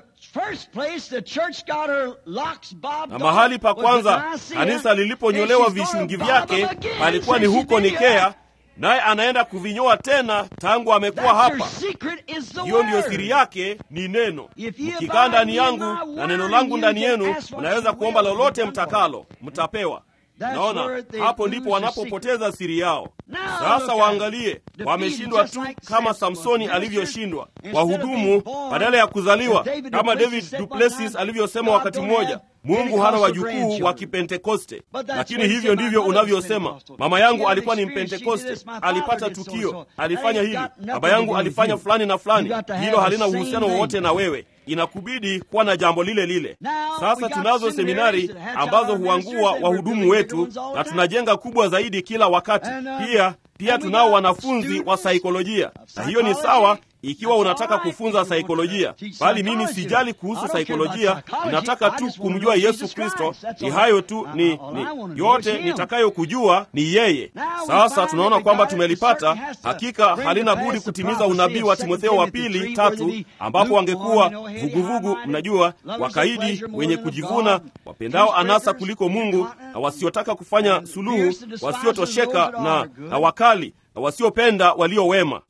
Na mahali pa kwanza kanisa liliponyolewa vishungi vyake palikuwa ni huko Nikea, naye anaenda kuvinyoa tena tangu amekuwa hapa. Hiyo ndiyo siri yake, ni neno. Mkikaa ndani yangu na neno langu ndani yenu, mnaweza kuomba lolote mtakalo, mtapewa. Naona hapo ndipo wanapopoteza siri yao. Sasa waangalie, wameshindwa tu kama Samsoni alivyoshindwa. Wahudumu badala ya kuzaliwa kama David Duplessis alivyosema wakati mmoja, Mungu hana wajukuu wa Kipentekoste. Lakini hivyo ndivyo unavyosema. Mama yangu alikuwa ni Mpentekoste, alipata tukio, alifanya hili. Baba yangu alifanya fulani na fulani. Hilo halina uhusiano wowote na wewe. Inakubidi kuwa na jambo lile lile. Sasa tunazo seminari ambazo huangua wahudumu wetu, na tunajenga kubwa zaidi kila wakati. Pia pia tunao wanafunzi wa saikolojia, na hiyo ni sawa ikiwa unataka kufunza saikolojia, bali mimi sijali kuhusu saikolojia. Ninataka tu kumjua Yesu Kristo. Ni hayo tu, ni, ni yote nitakayokujua ni yeye. Sasa tunaona kwamba tumelipata. Hakika halina budi kutimiza unabii wa Timotheo wa pili tatu, ambapo wangekuwa vuguvugu, mnajua, wakaidi, wenye kujivuna, wapendao anasa kuliko Mungu, na wasiotaka kufanya suluhu, wasiotosheka na, na wakali na wasiopenda walio wema.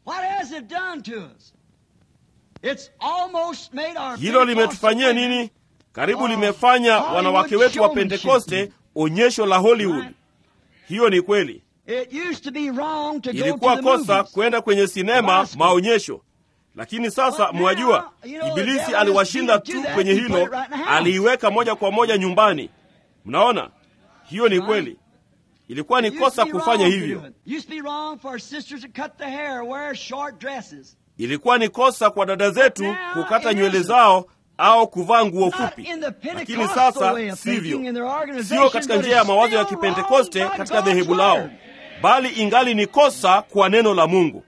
Hilo limetufanyia nini? Karibu limefanya wanawake wetu wa Pentekoste onyesho la Hollywood. Hiyo ni kweli. Ilikuwa kosa kwenda kwenye sinema maonyesho, lakini sasa mwajua, Ibilisi aliwashinda tu kwenye hilo, aliiweka moja kwa moja nyumbani. Mnaona, hiyo ni kweli. Ilikuwa ni kosa kufanya hivyo. Ilikuwa ni kosa kwa dada zetu kukata nywele zao au kuvaa nguo fupi, lakini sasa sivyo. Sio katika njia ya mawazo ya Kipentekoste katika dhehebu lao, bali ingali ni kosa kwa neno la Mungu.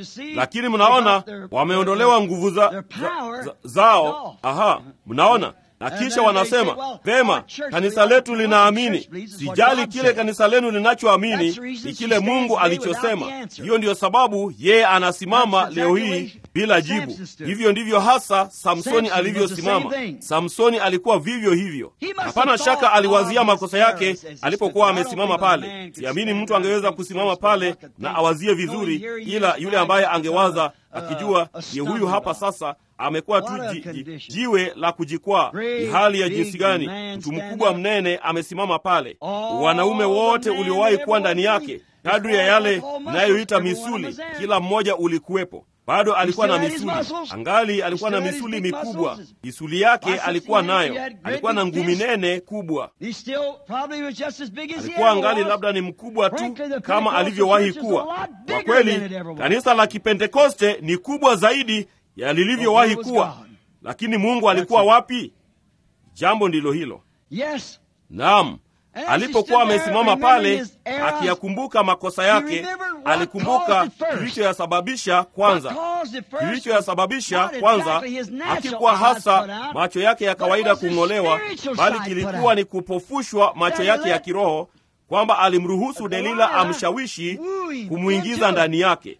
Lakini mnaona wameondolewa nguvu za, za, za, zao. Aha, mnaona na kisha wanasema vema, kanisa letu linaamini. Sijali kile kanisa lenu linachoamini, ni kile Mungu alichosema. Hiyo ndiyo sababu yeye anasimama leo hii bila jibu. Hivyo ndivyo hasa Samsoni alivyosimama. Samsoni alikuwa vivyo hivyo. Hapana shaka aliwazia makosa yake alipokuwa amesimama pale. Siamini mtu angeweza kusimama pale na awazie vizuri, ila yule ambaye angewaza akijua ni huyu hapa sasa amekuwa tu ji, ji, jiwe la kujikwaa. Ni hali ya jinsi gani mtu mkubwa mnene amesimama pale, wanaume wote uliowahi kuwa ndani yake, kadri ya yale inayoita misuli, kila mmoja ulikuwepo. Bado alikuwa na misuli, angali alikuwa na misuli mikubwa. Misuli yake alikuwa nayo, alikuwa na ngumi nene kubwa. Alikuwa angali labda ni mkubwa tu kama alivyowahi kuwa. Kwa kweli, kanisa la Kipentekoste ni kubwa zaidi ya lilivyowahi kuwa, lakini Mungu alikuwa wapi? Jambo ndilo hilo. Naam, alipokuwa amesimama pale akiyakumbuka makosa yake, alikumbuka kilichoyasababisha kwanza. Kilichoyasababisha kwanza hakikuwa hasa macho yake ya kawaida kung'olewa, bali kilikuwa ni kupofushwa macho yake ya kiroho, kwamba alimruhusu Delila amshawishi kumwingiza ndani yake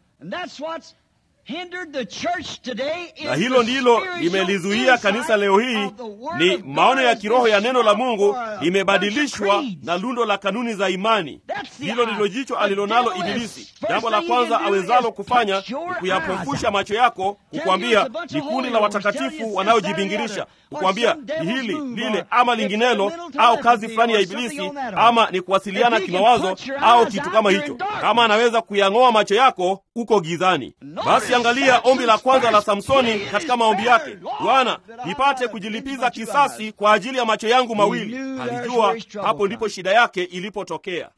na hilo ndilo limelizuia kanisa leo hii. Ni maono ya kiroho ya neno la Mungu limebadilishwa na lundo la kanuni za imani. Hilo ndilo jicho alilonalo Ibilisi. Jambo la kwanza awezalo kufanya ni kuyapofusha macho yako, kukwambia ni kundi la watakatifu wanaojibingirisha, kukwambia ni hili lile ama linginelo, au kazi fulani ya Ibilisi, ama ni kuwasiliana kimawazo au kitu kama hicho. Kama anaweza kuyang'oa macho yako, uko gizani. Basi angalia ombi la kwanza la Samsoni katika maombi yake, Bwana, nipate kujilipiza kisasi kwa ajili ya macho yangu mawili. Alijua hapo ndipo shida yake ilipotokea.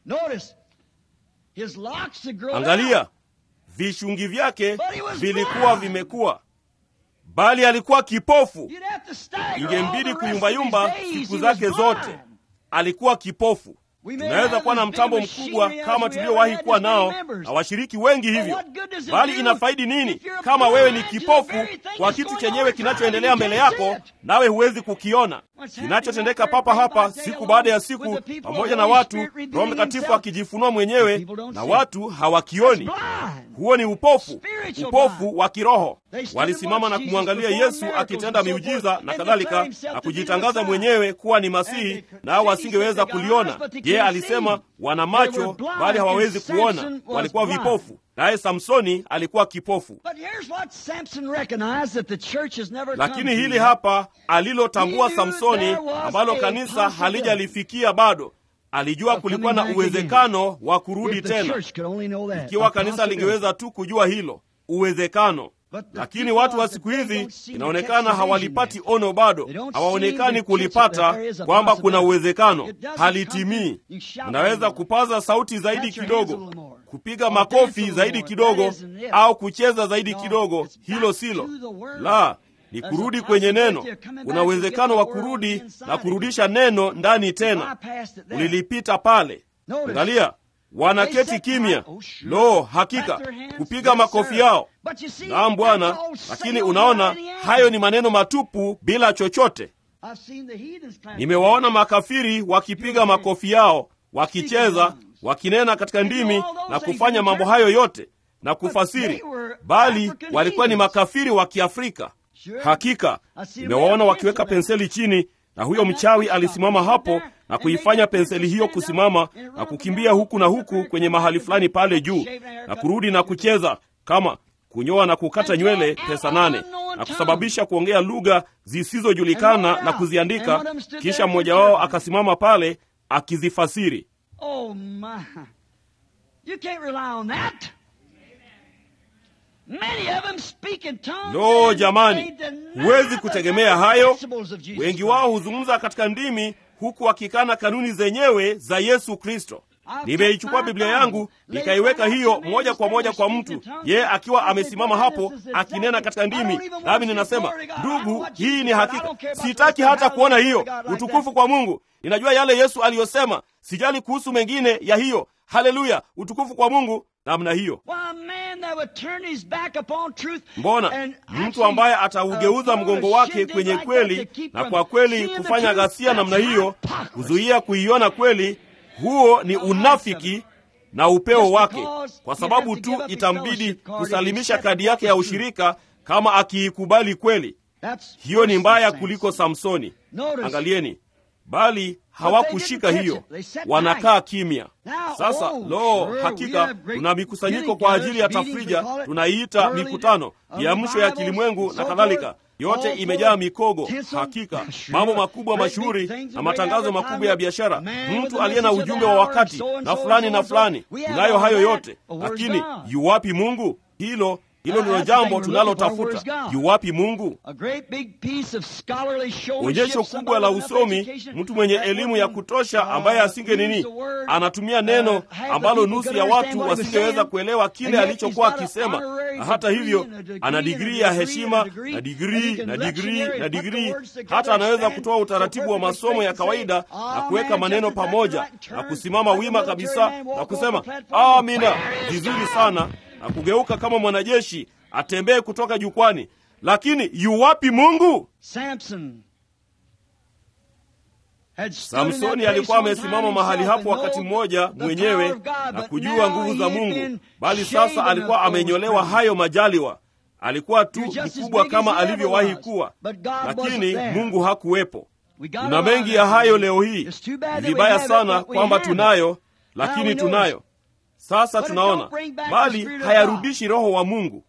Angalia, vishungi vyake vilikuwa vimekuwa, bali alikuwa kipofu. Ingembidi kuyumbayumba siku zake zote. Alikuwa kipofu. Tunaweza kuwa na mtambo mkubwa kama tuliowahi kuwa nao na washiriki wengi hivyo, bali inafaidi nini kama wewe ni kipofu kwa kitu chenyewe kinachoendelea mbele yako, nawe huwezi kukiona kinachotendeka papa hapa siku baada ya siku, pamoja na watu, Roho Mtakatifu akijifunua mwenyewe na watu hawakioni. Huo ni upofu, upofu wa kiroho. Walisimama na kumwangalia Yesu akitenda miujiza na kadhalika, na kujitangaza mwenyewe kuwa ni Masihi, nao wasingeweza kuliona. Yeye alisema wana macho bali hawawezi kuona, walikuwa vipofu. Naye Samsoni alikuwa kipofu. Lakini hili hapa alilotambua Samsoni, ambalo kanisa halijalifikia bado, alijua kulikuwa na uwezekano wa kurudi tena, ikiwa kanisa lingeweza tu kujua hilo uwezekano. Lakini watu wa siku hizi inaonekana hawalipati ono bado, hawaonekani kulipata kwamba kuna uwezekano, halitimii. Unaweza kupaza sauti zaidi kidogo, kupiga makofi zaidi kidogo, au kucheza zaidi kidogo. Hilo silo la ni kurudi kwenye neno. Kuna uwezekano wa kurudi na kurudisha neno ndani tena. Ulilipita pale. Angalia, wanaketi kimya. Lo, hakika kupiga makofi yao. Naam Bwana, lakini unaona, hayo ni maneno matupu bila chochote. Nimewaona makafiri wakipiga makofi yao, wakicheza, wakinena katika ndimi na kufanya mambo hayo yote na kufasiri, bali walikuwa ni makafiri wa Kiafrika. Hakika nimewaona wakiweka penseli chini, na huyo mchawi alisimama hapo na kuifanya penseli hiyo kusimama na kukimbia huku na huku kwenye mahali fulani pale juu na kurudi na kucheza kama kunyoa na kukata nywele pesa nane na kusababisha kuongea lugha zisizojulikana na kuziandika. Kisha mmoja wao akasimama pale akizifasiri. Lo, jamani, huwezi kutegemea hayo. Wengi wao huzungumza katika ndimi huku wakikana kanuni zenyewe za Yesu Kristo. Nimeichukua Biblia yangu nikaiweka hiyo moja kwa moja kwa mtu, yeye akiwa amesimama hapo akinena katika ndimi, nami ninasema, ndugu, hii ni hakika. Sitaki hata kuona hiyo. Utukufu kwa Mungu. Ninajua yale Yesu aliyosema, sijali kuhusu mengine ya hiyo haleluya utukufu kwa mungu namna hiyo mbona mtu ambaye ataugeuza mgongo wake kwenye kweli na kwa kweli kufanya ghasia namna hiyo kuzuia kuiona kweli huo ni unafiki na upeo wake kwa sababu tu itambidi kusalimisha kadi yake ya ushirika kama akiikubali kweli hiyo ni mbaya kuliko samsoni angalieni bali hawakushika hiyo wanakaa kimya sasa lo hakika tuna mikusanyiko kwa ajili ya tafrija tunaiita mikutano miamsho ya kilimwengu na kadhalika yote imejaa mikogo hakika mambo makubwa mashuhuri na matangazo makubwa ya biashara mtu aliye na ujumbe wa wakati na fulani na fulani tunayo hayo yote lakini yuwapi mungu hilo hilo ndilo jambo tunalotafuta yuwapi mungu onyesho kubwa la usomi mtu mwenye elimu ya kutosha ambaye asinge nini anatumia neno ambalo nusu ya watu wasingeweza kuelewa kile alichokuwa akisema na hata hivyo ana digrii ya heshima na digrii na digrii na digrii hata anaweza kutoa utaratibu wa masomo ya kawaida na kuweka maneno pamoja na kusimama wima kabisa na kusema amina vizuri sana na kugeuka kama mwanajeshi atembee kutoka jukwani lakini yuwapi mungu Samson samsoni alikuwa amesimama mahali hapo wakati mmoja mwenyewe na kujua nguvu za mungu bali sasa alikuwa amenyolewa hayo majaliwa alikuwa tu mkubwa kama alivyowahi kuwa lakini mungu hakuwepo tuna mengi ya hayo leo hii ni vibaya sana kwamba tunayo lakini tunayo sasa tunaona bali hayarudishi roho wa mungu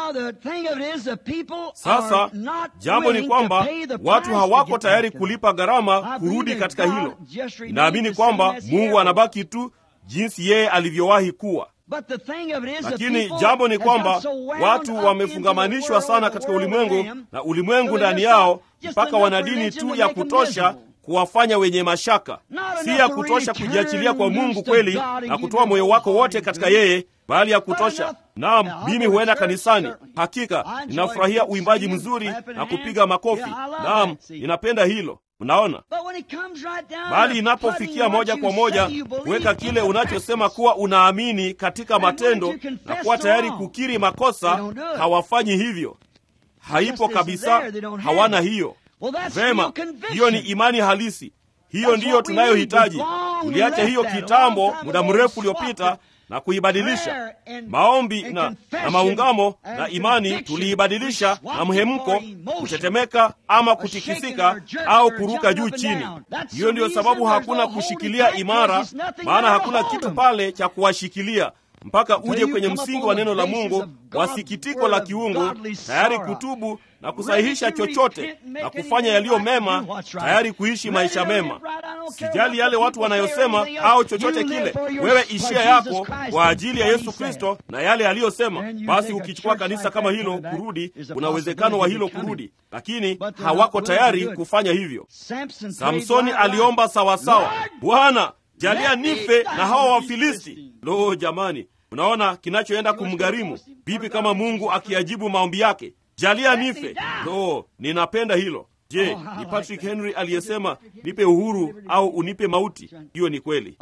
sasa jambo ni kwamba watu hawako tayari kulipa gharama kurudi katika hilo inaamini kwamba mungu anabaki tu jinsi yeye alivyowahi kuwa lakini jambo ni kwamba watu wamefungamanishwa sana katika ulimwengu na ulimwengu ndani yao mpaka wana dini tu ya kutosha kuwafanya wenye mashaka si ya kutosha kujiachilia kwa mungu kweli na kutoa moyo wako wote katika yeye bali ya kutosha naam mimi huenda kanisani hakika ninafurahia uimbaji mzuri na kupiga makofi naam ninapenda hilo mnaona bali inapofikia moja kwa moja kuweka kile unachosema kuwa unaamini katika matendo na kuwa tayari kukiri makosa hawafanyi hivyo haipo kabisa hawana hiyo vema hiyo ni imani halisi hiyo ndiyo tunayohitaji tuliacha hiyo kitambo muda mrefu uliopita na kuibadilisha maombi na, na maungamo na imani tuliibadilisha na mhemko kutetemeka ama kutikisika au kuruka juu chini hiyo ndiyo sababu hakuna kushikilia imara maana hakuna kitu pale cha kuwashikilia mpaka uje kwenye msingi wa neno la mungu wa sikitiko la kiungu tayari kutubu na kusahihisha chochote na kufanya yaliyo mema tayari kuishi maisha mema sijali yale watu wanayosema au chochote kile wewe ishia yako kwa ajili ya yesu kristo na yale aliyosema basi ukichukua kanisa kama hilo kurudi kuna uwezekano wa hilo kurudi lakini hawako tayari kufanya hivyo samsoni aliomba sawasawa bwana jalia nife na hawa wafilisti lo jamani unaona kinachoenda kumgharimu vipi kama mungu akiajibu maombi yake jalia nife lo ninapenda hilo je ni patrick henry aliyesema nipe uhuru au unipe mauti hiyo ni kweli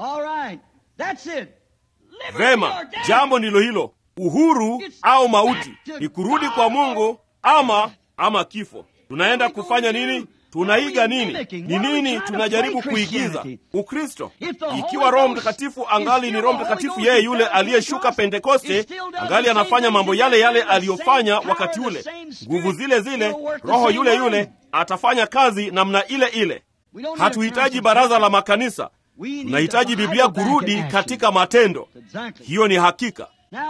vema jambo ndilo hilo uhuru au mauti ni kurudi kwa mungu ama ama kifo tunaenda kufanya nini tunaiga nini ni nini tunajaribu kuigiza ukristo ikiwa roho mtakatifu angali ni roho mtakatifu yeye yule aliyeshuka pentekoste angali anafanya mambo yale yale aliyofanya wakati ule nguvu zile zile roho yule yule atafanya kazi namna ile ile hatuhitaji baraza la makanisa tunahitaji biblia kurudi katika matendo hiyo ni hakika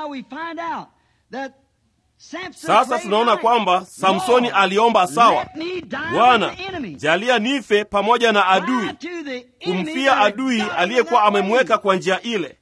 sasa tunaona kwamba samsoni aliomba sawa bwana jalia nife pamoja na adui kumfia adui aliyekuwa amemweka kwa njia ile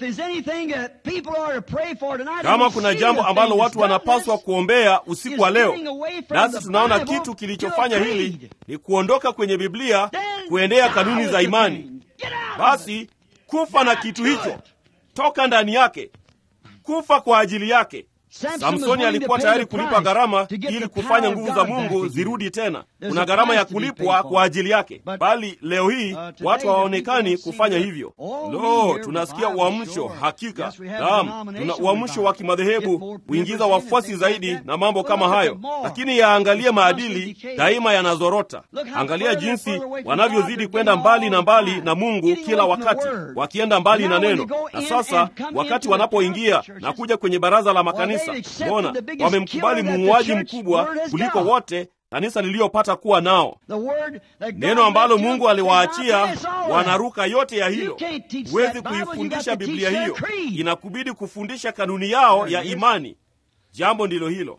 kama kuna jambo ambalo watu wanapaswa kuombea usiku wa leo nasi tunaona kitu kilichofanya hili ni kuondoka kwenye biblia kuendea kanuni za imani basi kufa na kitu hicho toka ndani yake kufa kwa ajili yake Samsoni alikuwa tayari kulipa gharama ili kufanya nguvu za Mungu zirudi tena. Kuna gharama ya kulipwa kwa ajili yake, bali leo hii watu hawaonekani kufanya hivyo. Lo, tunasikia uamsho. Hakika naam, tuna uamsho wa kimadhehebu kuingiza wafuasi zaidi na mambo kama hayo, lakini yaangalie maadili, daima yanazorota. Angalia jinsi wanavyozidi kwenda mbali na mbali na Mungu kila wakati, wakienda mbali na neno. Na sasa wakati wanapoingia na kuja kwenye baraza la makanisa Mbona wamemkubali muuaji mkubwa kuliko wote kanisa liliyopata kuwa nao. Neno ambalo Mungu aliwaachia wanaruka yote ya hilo. Huwezi kuifundisha Biblia hiyo, inakubidi kufundisha kanuni yao ya imani. Jambo ndilo hilo.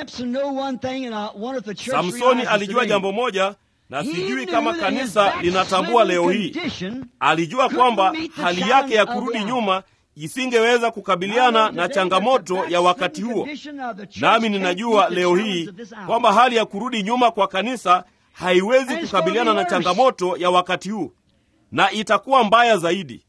Samsoni alijua jambo moja na sijui kama kanisa linatambua leo hii. Alijua kwamba hali yake ya kurudi nyuma isingeweza kukabiliana na changamoto ya wakati huo. Nami ninajua leo hii kwamba hali ya kurudi nyuma kwa kanisa haiwezi kukabiliana na changamoto ya wakati huu, na itakuwa mbaya zaidi.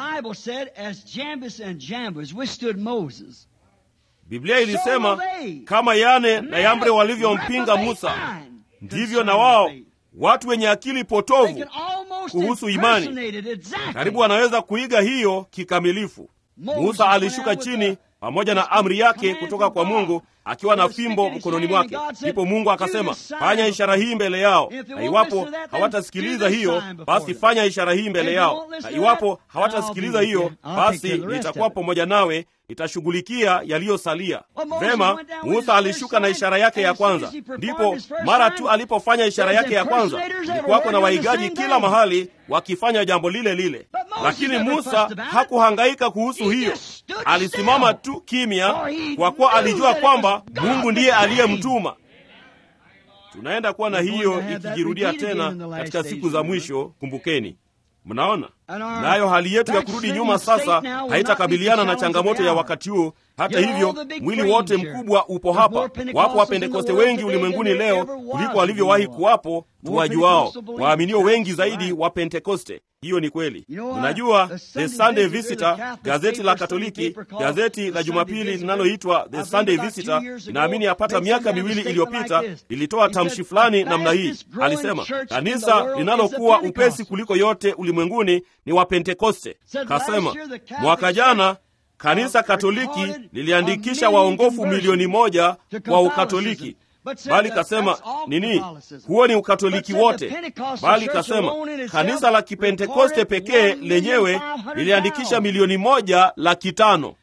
Biblia ilisema kama Yane na Yambre walivyompinga Musa, ndivyo na wao watu wenye akili potovu kuhusu imani karibu wanaweza kuiga hiyo kikamilifu. Musa alishuka chini pamoja na amri yake kutoka kwa Mungu akiwa na fimbo mkononi mwake. Ndipo Mungu akasema, fanya ishara hii mbele yao, na iwapo hawatasikiliza hiyo, basi fanya ishara hii mbele yao, na iwapo hawatasikiliza hiyo, basi nitakuwa pamoja nawe, nitashughulikia yaliyosalia. Vema, Musa alishuka na ishara yake ya kwanza. Ndipo mara tu alipofanya ishara yake ya kwanza, kulikuwako na waigaji kila mahali wakifanya jambo lile lile, lakini Musa hakuhangaika kuhusu hiyo. Alisimama tu kimya, kwa kuwa alijua kwamba Mungu ndiye aliyemtuma. Tunaenda kuwa na hiyo ikijirudia tena katika siku za mwisho. Kumbukeni, mnaona nayo hali yetu ya kurudi nyuma sasa haitakabiliana na changamoto ya wakati huo. Hata hivyo, mwili wote mkubwa upo hapa. Wapo Wapentekoste wengi ulimwenguni leo kuliko walivyowahi kuwapo tuwajuao, waaminio wengi zaidi wa Pentekoste. Hiyo ni kweli. Unajua, The Sunday Visitor, gazeti la Katoliki, gazeti la Jumapili linaloitwa The Sunday Visitor, inaamini yapata miaka miwili iliyopita lilitoa tamshi fulani namna hii. Alisema kanisa linalokuwa upesi kuliko yote ulimwenguni ni Wapentekoste. Kasema mwaka jana kanisa Katoliki liliandikisha waongofu milioni moja kwa Ukatoliki, bali kasema nini? Huo ni Ukatoliki wote, bali kasema kanisa la Kipentekoste pekee lenyewe liliandikisha milioni moja laki tano.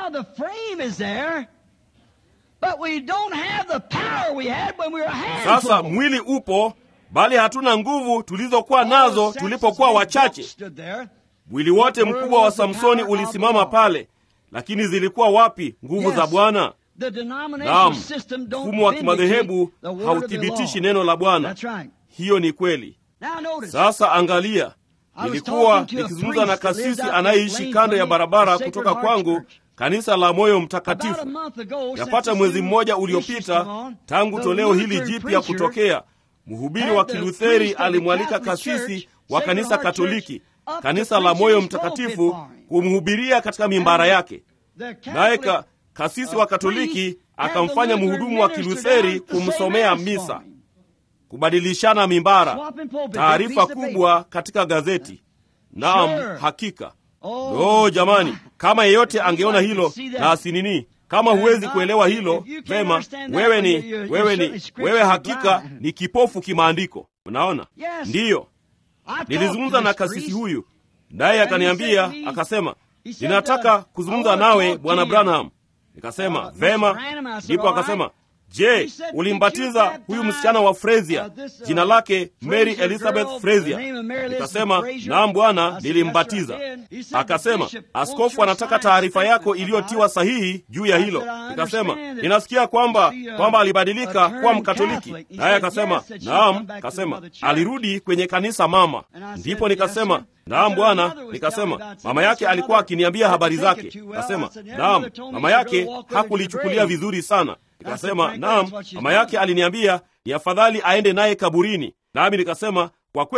Sasa mwili upo, bali hatuna nguvu tulizokuwa nazo tulipokuwa wachache. Mwili wote mkubwa wa Samsoni ulisimama pale, lakini zilikuwa wapi nguvu za Bwana? Naam, mfumo wa kimadhehebu hauthibitishi neno la Bwana. Hiyo ni kweli. Sasa angalia, nilikuwa nikizungumza na kasisi anayeishi kando ya barabara kutoka kwangu, kanisa la Moyo Mtakatifu. Yapata mwezi mmoja uliopita tangu toleo hili jipya kutokea, mhubiri wa Kilutheri alimwalika kasisi wa kanisa Katoliki, kanisa la Moyo Mtakatifu, kumhubiria katika mimbara yake, naye kasisi wa Katoliki akamfanya mhudumu wa Kilutheri kumsomea misa, kubadilishana mimbara, taarifa kubwa katika gazeti. Naam, hakika. Lo, jamani, kama yeyote angeona hilo na asinini. Kama huwezi kuelewa hilo vema, wewe ni wewe ni wewe, hakika ni kipofu kimaandiko. Unaona? Ndiyo, nilizungumza na kasisi huyu, naye akaniambia akasema, ninataka kuzungumza nawe bwana Branham. Nikasema vema. Ndipo akasema, je, ulimbatiza huyu msichana wa Frezia, jina lake Mary Elizabeth Frezia? Nikasema naam bwana, nilimbatiza. Akasema askofu anataka taarifa yako iliyotiwa sahihi juu ya hilo. Nikasema ninasikia kwamba kwamba alibadilika kuwa Mkatoliki, naye akasema naam. Kasema alirudi kwenye kanisa mama. Ndipo nikasema naam bwana. Nikasema mama yake alikuwa akiniambia habari zake. Kasema naam, mama yake hakulichukulia vizuri sana. Nikasema naam, mama yake aliniambia ni afadhali aende naye kaburini. Nami nikasema kwa kweli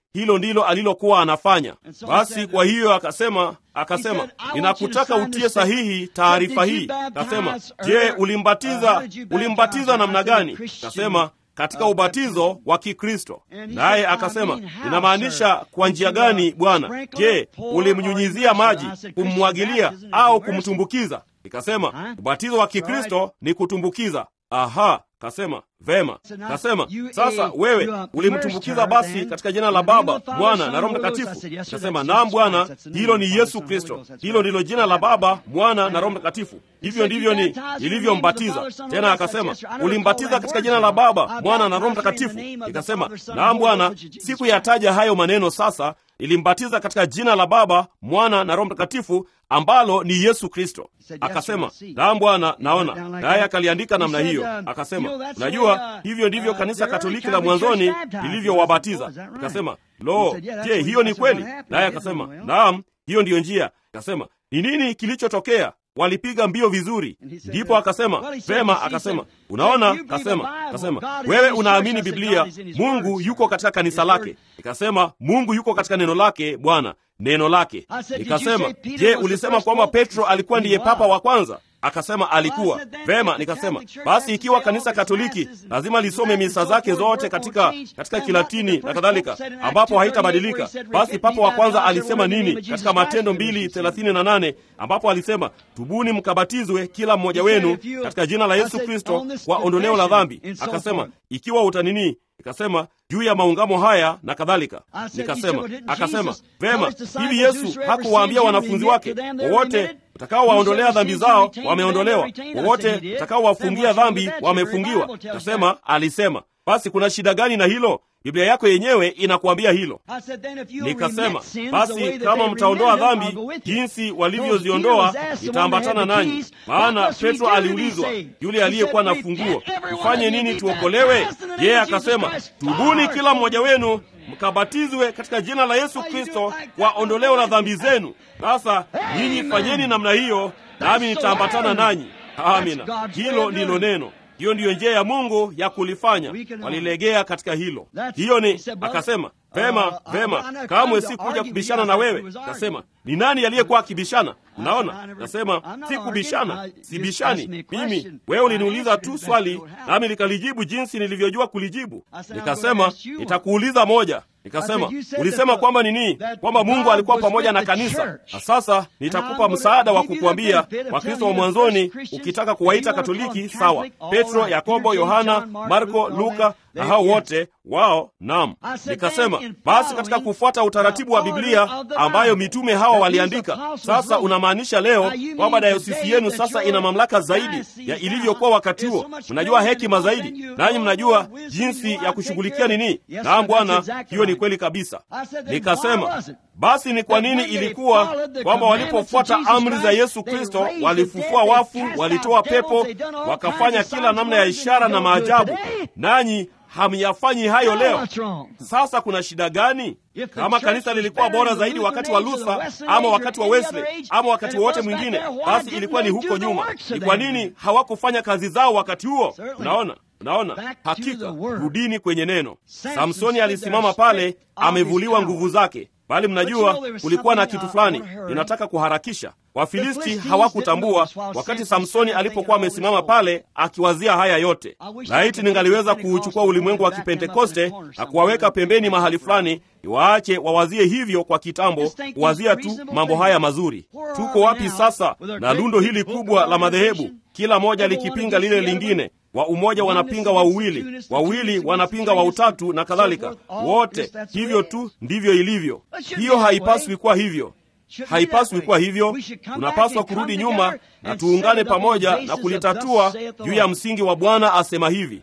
hilo ndilo alilokuwa anafanya. Basi kwa hiyo akasema akasema ninakutaka utie sahihi taarifa hii. Akasema, je, ulimbatiza ulimbatiza namna gani? Akasema katika ubatizo wa Kikristo. Naye akasema ninamaanisha kwa njia gani Bwana? Je, ulimnyunyizia maji, kummwagilia au kumtumbukiza? Nikasema ubatizo wa Kikristo ni kutumbukiza. Aha, kasema vema. Kasema sasa, wewe ulimtumbukiza basi katika jina la Baba, Mwana na Roho Mtakatifu? Kasema naam Bwana, hilo ni Yesu Kristo, hilo ndilo jina la Baba, Mwana na Roho Mtakatifu. Hivyo ndivyo ni nilivyombatiza. Tena akasema ulimbatiza katika jina la Baba, Mwana na Roho Mtakatifu? Nikasema naam Bwana, sikuyataja hayo maneno sasa ilimbatiza katika jina la Baba, Mwana na Roho Mtakatifu, ambalo ni Yesu Kristo. Akasema naam Bwana, naona. Naye akaliandika namna hiyo. Akasema unajua, hivyo ndivyo kanisa Katoliki la mwanzoni lilivyowabatiza. Akasema lo, je, hiyo ni kweli? Naye akasema naam, hiyo ndiyo njia. Akasema ni nini kilichotokea? Walipiga mbio vizuri. Ndipo akasema vema, akasema unaona, kasema kasema wewe unaamini Biblia, Mungu yuko katika kanisa lake. Nikasema Mungu yuko katika neno lake, Bwana neno lake. Nikasema je, ulisema kwamba Petro alikuwa ndiye papa wa kwanza? Akasema alikuwa. Vema, nikasema basi ikiwa kanisa Katoliki lazima lisome misa zake zote katika katika Kilatini na kadhalika, ambapo haitabadilika, basi papa wa kwanza alisema nini katika Matendo mbili thelathini na nane ambapo alisema tubuni mkabatizwe kila mmoja wenu katika jina la Yesu Kristo kwa ondoleo la dhambi. Akasema ikiwa utanini Nikasema juu ya maungamo haya na kadhalika. Nikasema akasema vema, hivi Yesu hakuwaambia wanafunzi wake wowote utakaowaondolea dhambi zao wameondolewa, wowote utakaowafungia dhambi wamefungiwa? Kasema alisema. Basi kuna shida gani na hilo? Biblia yako yenyewe inakuambia hilo. Nikasema basi kama mtaondoa dhambi jinsi walivyoziondoa, nitaambatana nanyi. Maana Petro aliulizwa, yule aliyekuwa na funguo, tufanye nini tuokolewe? Yeye akasema, tubuni kila mmoja wenu mkabatizwe katika jina la Yesu Kristo kwa ondoleo la dhambi zenu. Sasa nyinyi fanyeni namna hiyo, nami nitaambatana nanyi. Amina, hilo ndilo neno. Hiyo ndiyo njia ya Mungu ya kulifanya. Walilegea katika hilo. Hiyo ni akasema, vema vema, kamwe si kuja kubishana na wewe. Kasema ni nani aliyekuwa akibishana? Unaona, nasema si kubishana, sibishani mimi. Wewe uliniuliza tu swali, nami nikalijibu jinsi nilivyojua kulijibu. Nikasema nitakuuliza moja. Nikasema ulisema kwamba nini? Kwamba Mungu alikuwa pamoja na kanisa, na sasa nitakupa msaada wa kukuambia Wakristo wa mwanzoni, ukitaka kuwaita Katoliki sawa, Petro, Yakobo, Yohana, Marko, Luka na hao wote wao. Naam, nikasema basi, katika kufuata utaratibu wa Biblia ambayo mitume hawa waliandika, sasa unamaanisha leo kwamba dayosisi yenu sasa ina mamlaka zaidi ya ilivyokuwa wakati huo. Mnajua hekima zaidi, nanyi mnajua jinsi ya kushughulikia nini. Naam Bwana, hiyo ni kweli kabisa. Nikasema basi ni kwa nini ilikuwa kwamba walipofuata amri za Yesu Kristo walifufua wafu, walitoa pepo, wakafanya kila namna ya ishara na maajabu, nanyi hamyafanyi hayo leo. Sasa kuna shida gani? Kama kanisa lilikuwa bora zaidi wakati wa Luther ama wakati wa Wesley ama wakati wowote mwingine, basi ilikuwa ni huko nyuma. Ni kwa nini hawakufanya kazi zao wakati huo? Unaona, unaona, hakika rudini kwenye neno. Samsoni alisimama pale, amevuliwa nguvu zake bali mnajua kulikuwa na kitu fulani. Ninataka kuharakisha. Wafilisti hawakutambua wakati Samsoni alipokuwa amesimama pale akiwazia haya yote. Laiti ningaliweza kuuchukua ulimwengu wa Kipentekoste na kuwaweka pembeni mahali fulani, niwaache wawazie hivyo kwa kitambo, kuwazia tu mambo haya mazuri. Tuko wapi sasa na lundo hili kubwa la madhehebu, kila moja likipinga lile lingine? wa umoja wanapinga wa uwili, wawili wanapinga wa utatu na kadhalika. Wote hivyo tu ndivyo ilivyo. Hiyo haipaswi kuwa hivyo, haipaswi kuwa hivyo. Tunapaswa kurudi nyuma na tuungane pamoja na kulitatua juu ya msingi wa Bwana asema hivi.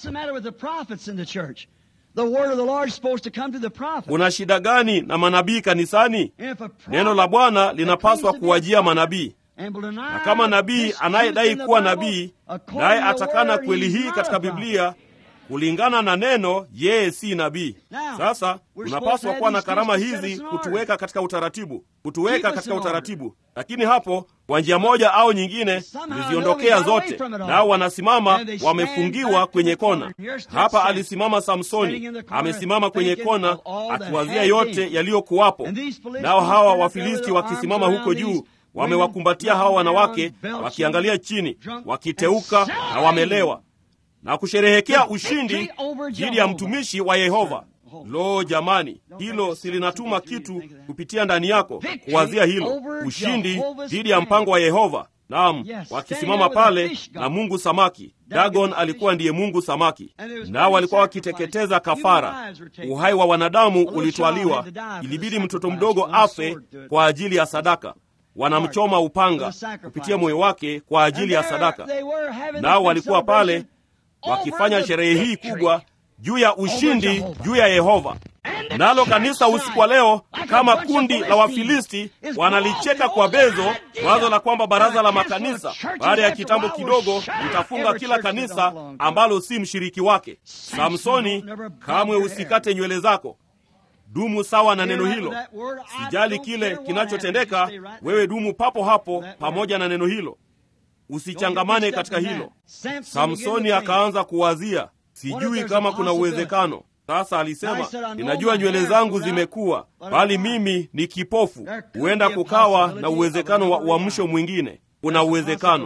Kuna shida gani na manabii kanisani? Neno la Bwana linapaswa kuwajia manabii na kama nabii anayedai kuwa nabii naye atakana kweli hii katika Biblia, kulingana na neno yeye si nabii sasa tunapaswa kuwa na karama hizi kutuweka katika utaratibu kutuweka katika utaratibu lakini hapo kwa njia moja au nyingine tuliziondokea zote nao wanasimama wamefungiwa kwenye kona hapa alisimama samsoni amesimama kwenye kona akiwazia yote yaliyokuwapo nao hawa wafilisti wakisimama huko juu wamewakumbatia hawa wanawake wakiangalia chini wakiteuka na wamelewa na kusherehekea ushindi dhidi ya mtumishi wa yehova lo jamani hilo silinatuma kitu kupitia ndani yako kuwazia hilo ushindi dhidi ya mpango wa yehova naam wakisimama pale na mungu samaki dagon alikuwa ndiye mungu samaki nao walikuwa wakiteketeza kafara uhai wa wanadamu ulitwaliwa ilibidi mtoto mdogo afe kwa ajili ya sadaka wanamchoma upanga kupitia moyo wake kwa ajili ya sadaka nao walikuwa pale wakifanya sherehe hii kubwa juu ya ushindi juu ya yehova nalo kanisa usiku wa leo kama kundi la wafilisti wanalicheka kwa bezo wazo la kwamba baraza la makanisa baada ya kitambo kidogo litafunga kila kanisa ambalo si mshiriki wake samsoni kamwe usikate nywele zako dumu sawa na neno hilo sijali kile kinachotendeka wewe dumu papo hapo pamoja na neno hilo usichangamane katika hilo samsoni akaanza kuwazia sijui kama kuna uwezekano sasa alisema ninajua nywele zangu zimekuwa bali mimi ni kipofu huenda kukawa na uwezekano wa uamsho mwingine kuna uwezekano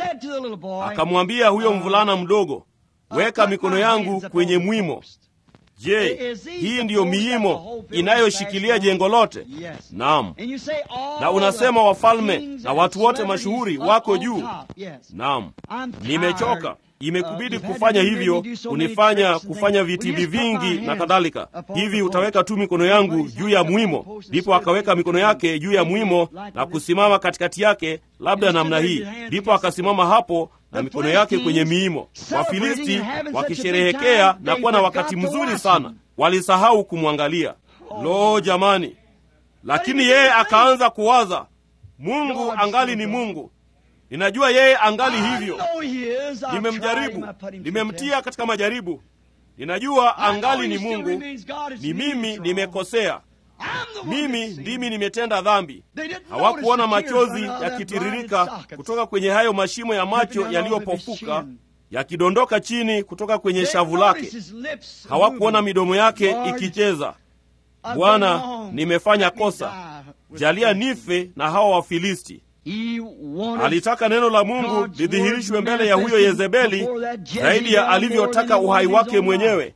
akamwambia huyo mvulana mdogo weka mikono yangu kwenye mwimo je hii ndiyo miimo inayoshikilia jengo lote naam na unasema wafalme na watu wote mashuhuri wako juu naam nimechoka imekubidi kufanya hivyo kunifanya kufanya vitimbi vingi na kadhalika hivi utaweka tu mikono yangu juu ya mwimo ndipo akaweka mikono yake juu ya mwimo na kusimama katikati yake labda namna hii ndipo akasimama hapo na mikono yake kwenye miimo wafilisti wakisherehekea na kuwa na wakati mzuri sana walisahau kumwangalia lo jamani lakini yeye akaanza kuwaza mungu angali ni mungu ninajua yeye angali hivyo nimemjaribu nimemtia katika majaribu ninajua angali ni mungu ni mimi nimekosea mimi ndimi nimetenda dhambi hawakuona machozi yakitiririka kutoka kwenye hayo mashimo ya macho yaliyopofuka yakidondoka chini kutoka kwenye shavu lake hawakuona midomo yake ikicheza bwana nimefanya kosa jalia nife na hawa wafilisti alitaka neno la mungu lidhihirishwe mbele ya huyo yezebeli zaidi ya alivyotaka uhai wake mwenyewe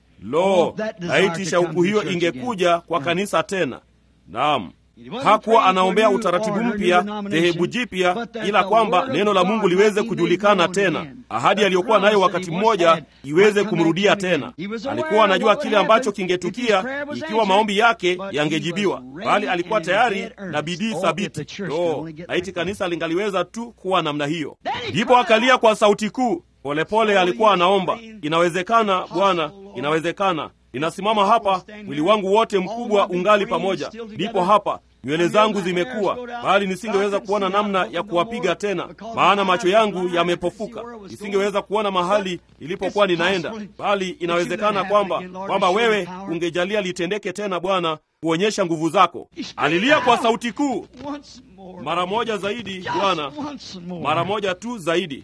lo laiti shauku hiyo ingekuja kwa kanisa tena naam hakuwa anaombea utaratibu mpya dhehebu jipya ila kwamba neno la mungu liweze kujulikana tena ahadi aliyokuwa nayo wakati mmoja iweze kumrudia tena alikuwa anajua kile ambacho kingetukia ikiwa maombi yake yangejibiwa bali alikuwa tayari na bidii thabiti oh, laiti kanisa lingaliweza tu kuwa namna hiyo ndipo akalia kwa sauti kuu polepole alikuwa anaomba inawezekana bwana inawezekana ninasimama hapa mwili wangu wote mkubwa ungali pamoja ndipo hapa nywele zangu zimekuwa bali nisingeweza kuona namna ya kuwapiga tena maana macho yangu yamepofuka nisingeweza kuona mahali ilipokuwa ninaenda bali inawezekana kwamba kwamba wewe ungejalia litendeke tena bwana kuonyesha nguvu zako alilia kwa sauti kuu mara moja zaidi bwana mara moja tu zaidi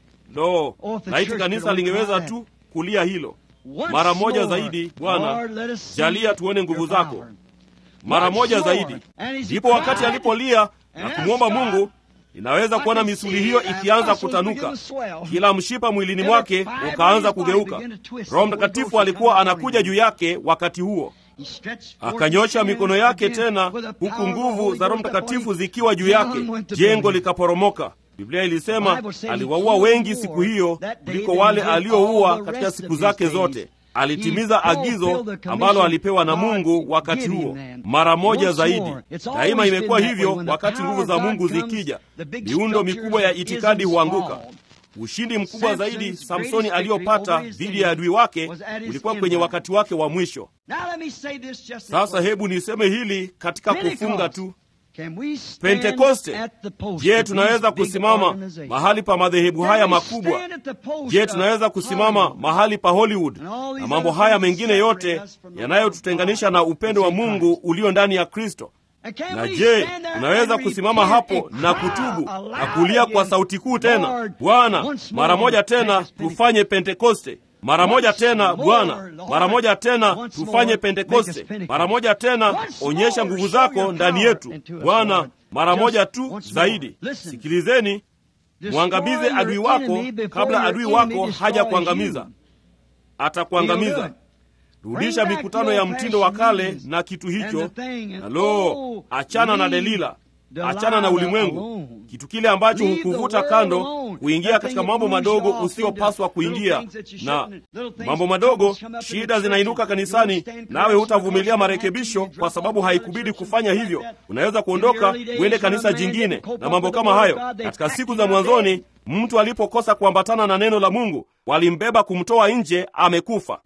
lo laiti kanisa lingeweza tu kulia hilo mara moja zaidi bwana jalia tuone nguvu zako mara moja zaidi ndipo wakati alipolia na kumwomba mungu inaweza kuona misuli hiyo ikianza kutanuka kila mshipa mwilini mwake ukaanza kugeuka roho mtakatifu alikuwa anakuja juu yake wakati huo akanyosha mikono yake tena huku nguvu za roho mtakatifu zikiwa juu yake jengo likaporomoka biblia ilisema aliwaua wengi siku hiyo kuliko wale alioua katika siku zake zote alitimiza agizo ambalo alipewa na mungu wakati huo mara moja zaidi daima imekuwa hivyo wakati nguvu za mungu zikija miundo mikubwa ya itikadi huanguka ushindi mkubwa zaidi samsoni aliyopata dhidi ya adui wake ulikuwa kwenye wakati wake wa mwisho sasa hebu niseme hili katika kufunga tu pentekoste je tunaweza kusimama mahali pa madhehebu haya makubwa je tunaweza kusimama mahali pa hollywood na mambo haya mengine yote yanayotutenganisha na upendo wa mungu ulio ndani ya kristo na je unaweza kusimama hapo na kutubu na kulia kwa sauti kuu tena bwana mara moja tena tufanye pentekoste mara moja tena bwana mara moja tena tufanye pentekoste mara moja tena onyesha nguvu zako ndani yetu bwana mara moja tu zaidi sikilizeni mwangamize adui wako kabla adui wako haja kuangamiza atakuangamiza rudisha mikutano ya mtindo wa kale na kitu hicho na lo achana na delila achana na ulimwengu kitu kile ambacho hukuvuta kando kuingia katika mambo madogo usiyopaswa kuingia na mambo madogo shida zinainuka kanisani nawe hutavumilia marekebisho kwa sababu haikubidi kufanya hivyo unaweza kuondoka uende kanisa jingine na mambo kama hayo katika siku za mwanzoni mtu alipokosa kuambatana na neno la mungu walimbeba kumtoa nje amekufa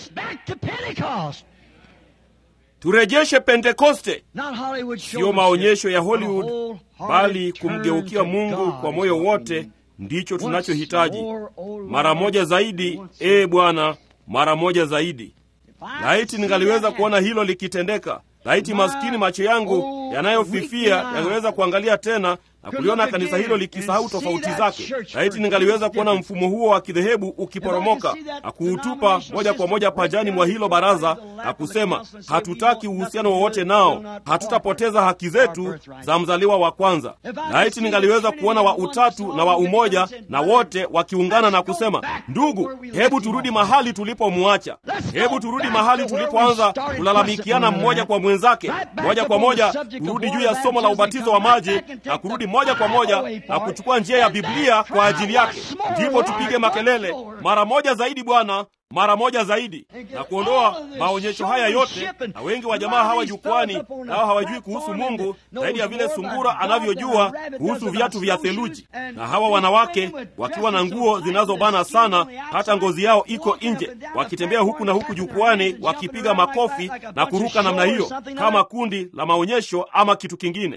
turejeshe pentekoste siyo maonyesho ya hollywood bali kumgeukia mungu kwa moyo wote ndicho tunachohitaji mara moja zaidi ee bwana mara moja zaidi laiti ningaliweza kuona hilo likitendeka laiti maskini macho yangu yanayofifia yangeweza kuangalia tena na kuliona kanisa hilo likisahau tofauti zake laiti ningaliweza kuona mfumo huo wa kidhehebu ukiporomoka na kuutupa moja kwa moja pajani mwa hilo baraza na kusema hatutaki uhusiano wowote nao hatutapoteza haki zetu za mzaliwa wa kwanza laiti ningaliweza kuona wa utatu na wa umoja na wote wakiungana na kusema ndugu hebu turudi mahali tulipomwacha hebu turudi mahali tulipoanza kulalamikiana mmoja kwa mwenzake moja kwa moja kurudi juu ya somo la ubatizo wa maji na kurudi moja kwa moja na kuchukua njia ya biblia kwa ajili yake ndipo tupige makelele mara moja zaidi bwana mara moja zaidi na kuondoa maonyesho haya yote na wengi wa jamaa hawa jukwani nao hawajui kuhusu mungu zaidi ya vile sungura anavyojua kuhusu viatu vya theluji na hawa wanawake wakiwa na nguo zinazobana sana hata ngozi yao iko nje wakitembea huku na huku jukwani wakipiga makofi na kuruka namna hiyo kama kundi la maonyesho ama kitu kingine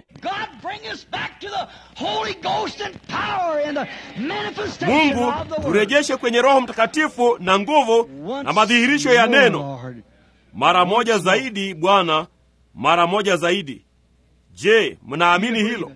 mungu turejeshe kwenye roho mtakatifu na nguvu na madhihirisho ya neno mara moja zaidi bwana mara moja zaidi je mnaamini hilo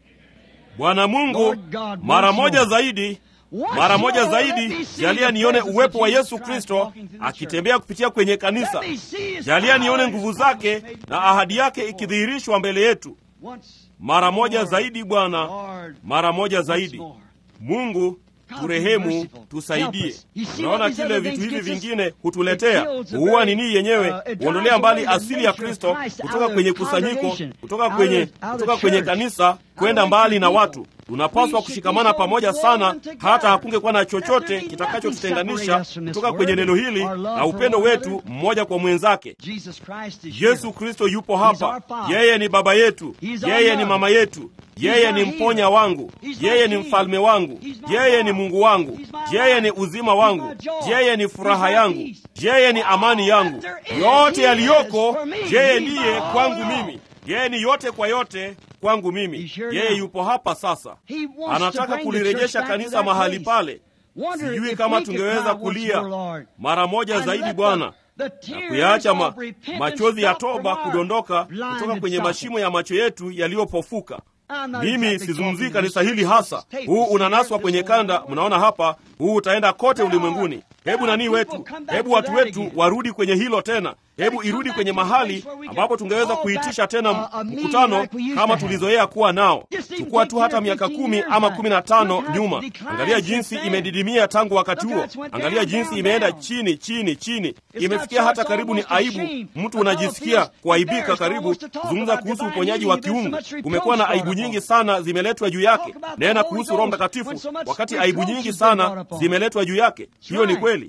bwana mungu mara moja zaidi mara moja zaidi jalia nione uwepo wa yesu kristo akitembea kupitia kwenye kanisa jalia nione nguvu zake na ahadi yake ikidhihirishwa mbele yetu mara moja zaidi bwana mara moja zaidi mungu turehemu tusaidie unaona kile vitu hivi vingine hutuletea huua nini yenyewe huondolea mbali asili ya kristo kutoka kwenye kusanyiko kutoka kwenye kutoka kwenye kanisa kwenda mbali na watu tunapaswa kushikamana pamoja sana hata hakungekuwa na chochote kitakachotutenganisha kutoka kwenye neno hili na upendo wetu mmoja kwa mwenzake yesu kristo yupo hapa yeye ni baba yetu yeye ni mama yetu yeye ni mponya wangu yeye ni mfalme wangu yeye ni mungu wangu yeye ni uzima wangu yeye ni furaha yangu yeye ni amani yangu yote yaliyoko yeye ndiye kwangu mimi yeye ni yote kwa yote kwangu mimi yeye yupo hapa sasa anataka kulirejesha kanisa mahali pale sijui kama tungeweza kulia mara moja zaidi bwana na kuyaacha ma, machozi ya toba kudondoka kutoka kwenye mashimo ya macho yetu yaliyopofuka mimi sizungumzii kanisa hili hasa huu unanaswa kwenye kanda mnaona hapa huu utaenda kote ulimwenguni hebu nanii wetu hebu watu wetu warudi kwenye hilo tena hebu irudi kwenye mahali ambapo tungeweza kuitisha tena mkutano kama tulizoea kuwa nao chukua tu hata miaka kumi ama kumi na tano nyuma angalia jinsi imedidimia tangu wakati huo angalia jinsi imeenda chini chini chini imefikia hata karibu ni aibu mtu unajisikia kuaibika karibu kuzungumza kuhusu uponyaji wa kiungu kumekuwa na aibu nyingi sana zimeletwa juu yake nena kuhusu roho mtakatifu wakati aibu nyingi sana zimeletwa juu yake hiyo ni kweli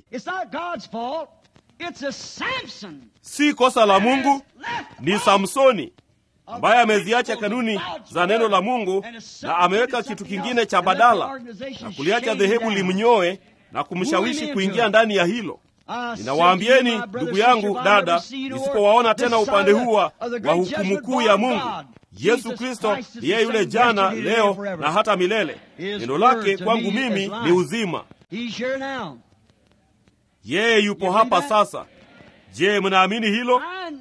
si kosa la mungu ni samsoni ambaye ameziacha kanuni za neno la mungu na ameweka kitu kingine cha badala na kuliacha dhehebu limnyoe na kumshawishi kuingia ndani ya hilo ninawaambieni ndugu yangu dada nisipowaona tena upande huu wa hukumu kuu ya mungu Yesu Kristo ni yeye yule jana, leo na hata milele. Neno lake kwangu mimi ni uzima. Yeye yupo hapa sasa. Je, mnaamini hilo?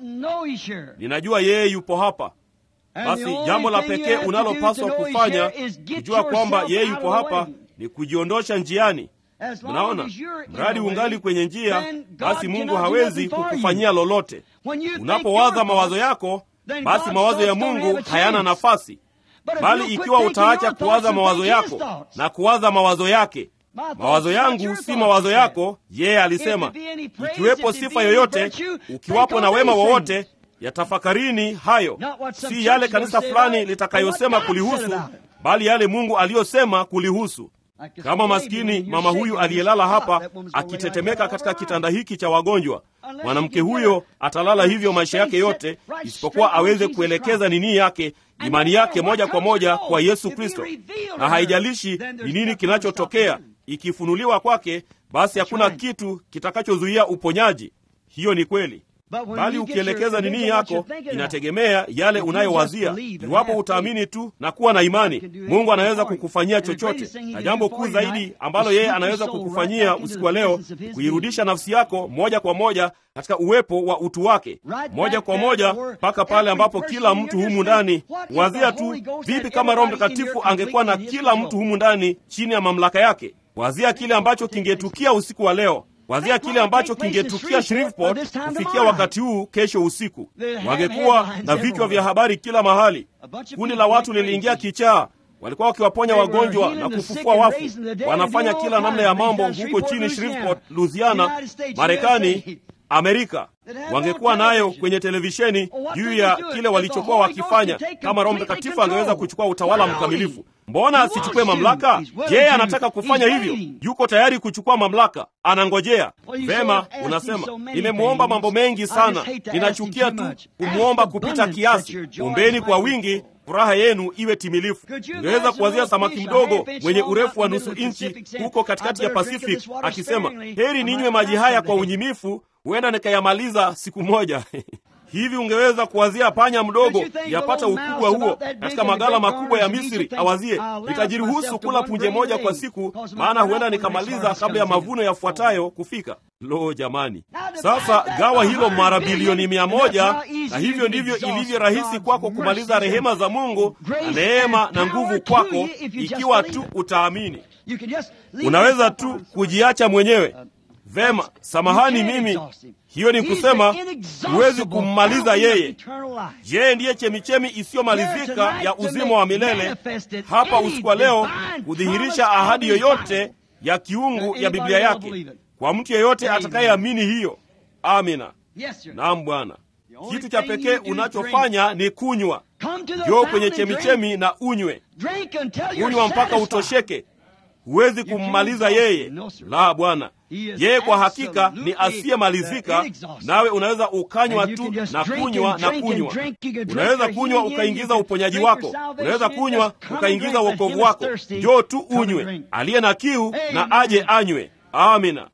Ninajua yeye yupo hapa. Basi jambo la pekee unalopaswa kufanya kujua kwamba yeye yupo hapa ni kujiondosha njiani. Mnaona, mradi ungali kwenye njia, basi Mungu hawezi kukufanyia lolote. Unapowaza mawazo yako, basi mawazo ya Mungu hayana nafasi, bali ikiwa utaacha kuwaza mawazo yako na kuwaza mawazo yake mawazo yangu si mawazo yako, yeye alisema. Ikiwepo sifa yoyote, ukiwapo na wema wowote, yatafakarini hayo, si yale kanisa fulani litakayosema kulihusu, bali yale Mungu aliyosema kulihusu. Kama maskini mama huyu aliyelala hapa akitetemeka katika kitanda hiki cha wagonjwa, mwanamke huyo atalala hivyo maisha yake yote, isipokuwa aweze kuelekeza nini yake, imani yake moja kwa moja kwa Yesu Kristo, na haijalishi ni nini kinachotokea ikifunuliwa kwake, basi hakuna kitu kitakachozuia uponyaji. Hiyo ni kweli, bali ukielekeza nini yako, inategemea yale unayowazia. Iwapo utaamini tu na kuwa na imani, Mungu anaweza kukufanyia chochote. Na jambo kuu zaidi ambalo yeye anaweza kukufanyia usiku wa leo, kuirudisha nafsi yako moja kwa moja katika uwepo wa utu wake, moja kwa moja mpaka pale ambapo kila mtu humu ndani. Wazia tu, vipi kama Roho Mtakatifu angekuwa na kila mtu humu ndani chini ya mamlaka yake? Wazia kile ambacho kingetukia usiku wa leo. Wazia kile ambacho kingetukia Shreveport kufikia wakati huu kesho usiku. Wangekuwa na vichwa vya habari kila mahali. Kundi la watu liliingia kichaa, walikuwa wakiwaponya wagonjwa na kufufua wafu. Wanafanya kila namna ya mambo huko chini Shreveport, Louisiana, Marekani, Amerika. Wangekuwa nayo kwenye televisheni juu ya kile walichokuwa wakifanya. Kama Roho Mtakatifu angeweza kuchukua utawala mkamilifu, mbona asichukue mamlaka? Je, anataka kufanya hivyo? Yuko tayari kuchukua mamlaka, anangojea. Vema, unasema nimemwomba mambo mengi sana, ninachukia tu kumwomba kupita kiasi. Ombeni kwa wingi, furaha yenu iwe timilifu. Ungeweza kuwazia samaki mdogo mwenye urefu wa nusu inchi huko katikati ya Pacific akisema, heri ninywe maji haya kwa unyimifu huenda nikayamaliza siku moja. Hivi ungeweza kuwazia panya mdogo yapata ukubwa huo katika magala makubwa ya Misri, awazie nitajiruhusu kula punje moja kwa siku, maana huenda nikamaliza kabla ya mavuno yafuatayo kufika. Lo, jamani! Sasa gawa hilo mara bilioni mia moja, na hivyo ndivyo ilivyo rahisi kwako kumaliza rehema za Mungu na neema na nguvu kwako, ikiwa tu utaamini. Unaweza tu kujiacha mwenyewe. Vema, samahani, mimi hiyo ni kusema huwezi kummaliza yeye. Yeye ndiye chemichemi isiyomalizika ya uzima wa milele, hapa usiku wa leo kudhihirisha ahadi yoyote ya kiungu ya Biblia yake kwa mtu yeyote atakayeamini hiyo. Amina. Naam, Bwana. Kitu cha pekee unachofanya ni kunywa. Joo kwenye chemichemi na unywe, unywa mpaka utosheke. Huwezi kummaliza yeye. La, Bwana, yeye kwa hakika ni asiyemalizika, nawe unaweza ukanywa tu na kunywa na kunywa. Unaweza kunywa ukaingiza uponyaji wako, unaweza kunywa ukaingiza wokovu wako. Njoo tu unywe. Aliye na kiu na aje anywe. Amina.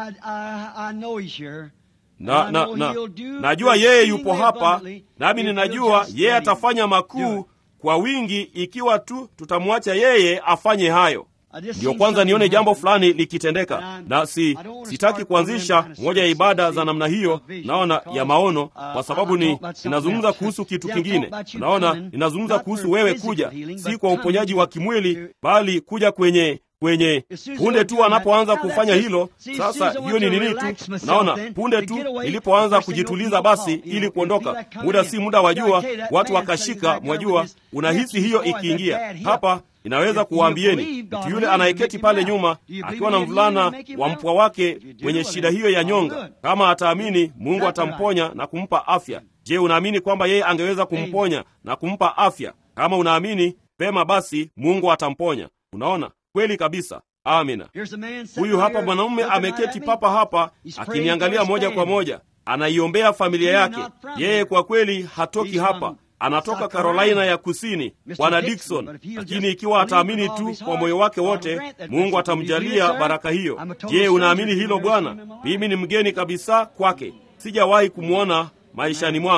Na, na, na, najua yeye yupo hapa, nami ninajua yeye atafanya makuu kwa wingi, ikiwa tu tutamwacha yeye afanye hayo. Ndiyo kwanza nione jambo fulani likitendeka, na si sitaki kuanzisha moja ya ibada za namna hiyo, naona ya maono, kwa sababu ni ninazungumza kuhusu kitu kingine. Naona ninazungumza kuhusu wewe kuja, si kwa uponyaji wa kimwili, bali kuja kwenye kwenye punde tu anapoanza kufanya hilo. Sasa hiyo ni nini tu, naona punde tu nilipoanza kujituliza, basi ili kuondoka, muda si muda, wajua watu wakashika, mwajua, unahisi hiyo ikiingia hapa inaweza kuwaambieni mtu yule anayeketi pale nyuma akiwa na mvulana wa mpwa wake mwenye shida hiyo ya nyonga, kama ataamini, Mungu atamponya na kumpa afya. Je, unaamini kwamba yeye angeweza kumponya na kumpa afya? Kama unaamini pema, basi Mungu atamponya. Unaona, kweli kabisa. Amina. Huyu hapa mwanamume ameketi papa hapa akiniangalia moja kwa moja, anaiombea familia yake. Yeye kwa kweli hatoki hapa anatoka Carolina ya Kusini, Bwana Dikson. Lakini ikiwa ataamini tu kwa moyo wake wote, Mungu atamjalia baraka hiyo. Je, unaamini hilo Bwana? Mimi ni mgeni kabisa kwake, sijawahi kumwona maishani mwangu.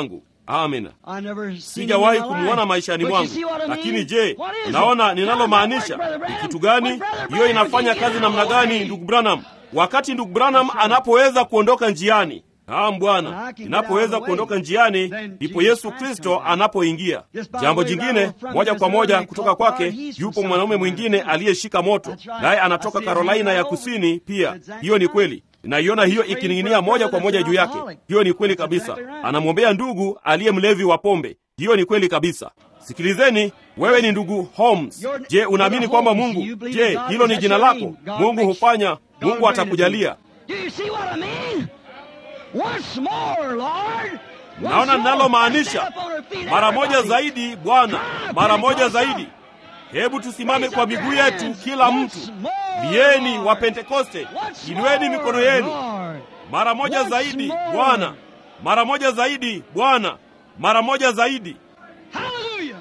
amina I never seen sijawahi him in my kumwona life. maishani But you mwangu see what I mean? lakini je What is it? unaona Now, ninalomaanisha Brother ni Branham, kitu gani when Brother hiyo Branham inafanya can kazi get namna out of the gani way. ndugu branham wakati ndugu branham anapoweza kuondoka njiani Naam When I Bwana, can get out ninapoweza of the way, kuondoka njiani, then ndipo Jesus Yesu Christ Kristo comes in. anapoingia. Just by Jambo the way, jingine, right from moja his kwa moja early kutoka call, kwake, he's from yupo South mwanaume Carolina. mwingine aliyeshika moto, That's right. naye I anatoka see Carolina him ya all over. kusini pia. Exactly Hiyo ni right. kweli, naiona hiyo He's ikining'inia praying for a moja kwa brother moja that's juu an yake. alcoholic. Hiyo ni kweli That's kabisa. exactly right. Anamwombea ndugu aliye mlevi wa pombe. Hiyo ni kweli kabisa. Sikilizeni, wewe ni ndugu Holmes. You're- Je, unaamini Brother kwamba Holmes, Mungu? you believe Je, God hilo is ni that jina your lako? name? God Mungu makes- hufanya, God Mungu granted you. atakujalia. Do you see what I mean? Once more, Lord. Once Naona more. ninalomaanisha Stand up on our feet, mara moja everybody. zaidi Bwana, Come, mara moja Pentecostal. zaidi. Hebu tusimame Raise kwa up your miguu yetu, hands. kila Once mtu. more, Lieni Lord. wa Pentekoste, Once inueni more, mikono yenu. Lord. Mara moja Once zaidi more. Bwana, mara moja zaidi Bwana, mara moja zaidi. Hallelujah.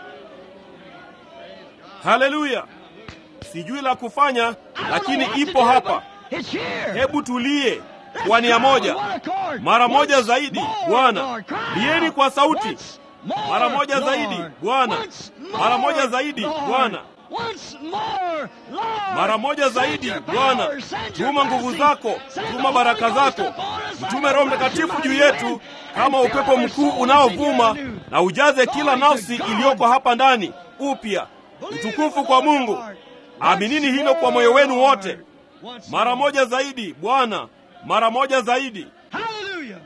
Haleluya! Sijui la kufanya, I don't lakini know what to ipo do, hapa. but It's here. Hebu tulie Let's kwa nia cry moja, with one accord. mara moja Once zaidi more, Bwana. Lord. Cry Lieni out. kwa sauti. Once more, Mara moja Lord. zaidi Bwana. Once Mara more, moja zaidi Lord. Bwana. Once more, Lord. Mara moja Send zaidi your Bwana, power, send your tuma nguvu blessing, zako, send tuma the baraka Holy Ghost zako, upon us like mtume a Roho rushing Mtakatifu juu mighty yetu wind, kama and upepo fill our mkuu souls unaovuma, with your new. na ujaze kila Glory to nafsi God. iliyoko hapa ndani upya. Believe Utukufu it kwa with all Mungu. your heart. Aminini Once hilo kwa more, moyo wenu Lord. wote. Once Mara more. moja zaidi Bwana, mara moja zaidi. Hallelujah.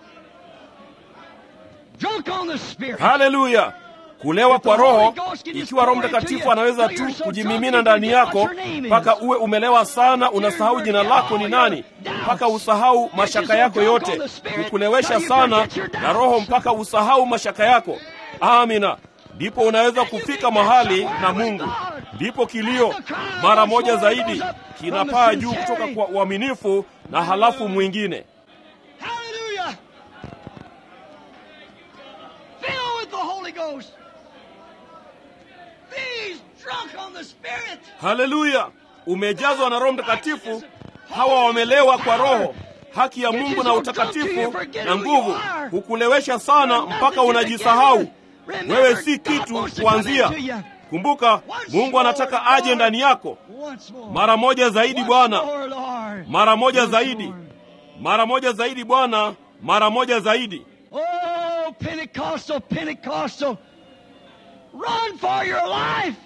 Drunk on the Spirit. Haleluya! Kulewa kwa Roho, ikiwa Roho Mtakatifu anaweza tu kujimimina ndani yako mpaka uwe umelewa sana, unasahau jina lako ni nani, mpaka usahau mashaka yako yote. Kukulewesha sana na Roho mpaka usahau mashaka yako. Amina. Ndipo unaweza kufika mahali na Mungu. Ndipo kilio mara moja zaidi kinapaa juu kutoka kwa uaminifu na halafu mwingine. Hallelujah. Fill with the Holy Ghost. These drunk on the Spirit. Haleluya! Umejazwa na Roho Mtakatifu. Hawa wamelewa kwa Roho, haki ya Mungu na utakatifu na nguvu, hukulewesha sana mpaka unajisahau wewe si kitu kuanzia. Kumbuka, Mungu anataka aje ndani yako mara moja zaidi. Bwana, mara moja zaidi, mara moja zaidi Bwana, mara moja zaidi. Oh, Pentecostal, Pentecostal. Run for your life.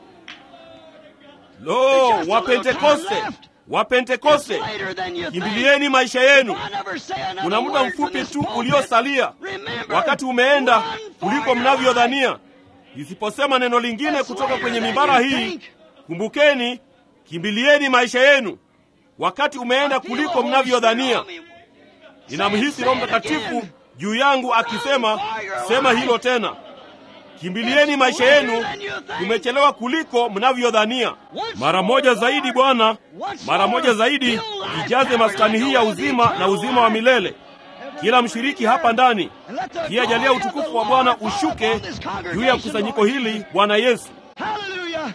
Lo, Wapentekoste, It's Wapentekoste, later than you think. kimbilieni maisha yenu. I never say another Kuna muda word from mfupi this tu pulpit. uliosalia, Remember, wakati umeenda run for kuliko your mnavyodhania. Isiposema neno lingine It's kutoka later kwenye than mimbara you hii, think. kumbukeni, kimbilieni maisha yenu. Wakati umeenda I feel kuliko the Holy mnavyodhania. Spirit on me. Ninamhisi Say Roho it Mtakatifu again. juu yangu akisema, for your sema life. hilo tena, kimbilieni It's maisha later yenu. than you think. Tumechelewa kuliko mnavyodhania. Once Mara more, moja Lord. zaidi Bwana, Once mara more, moja zaidi, fill life ijaze power maskani like hii ya the uzima na eternal uzima wa life. milele. Kila mshiriki hapa ndani And let the pia jalia glory of utukufu the wa Bwana Lord fall ushuke upon this juu ya congregation, kusanyiko Lord. hili, Bwana Yesu. Hallelujah.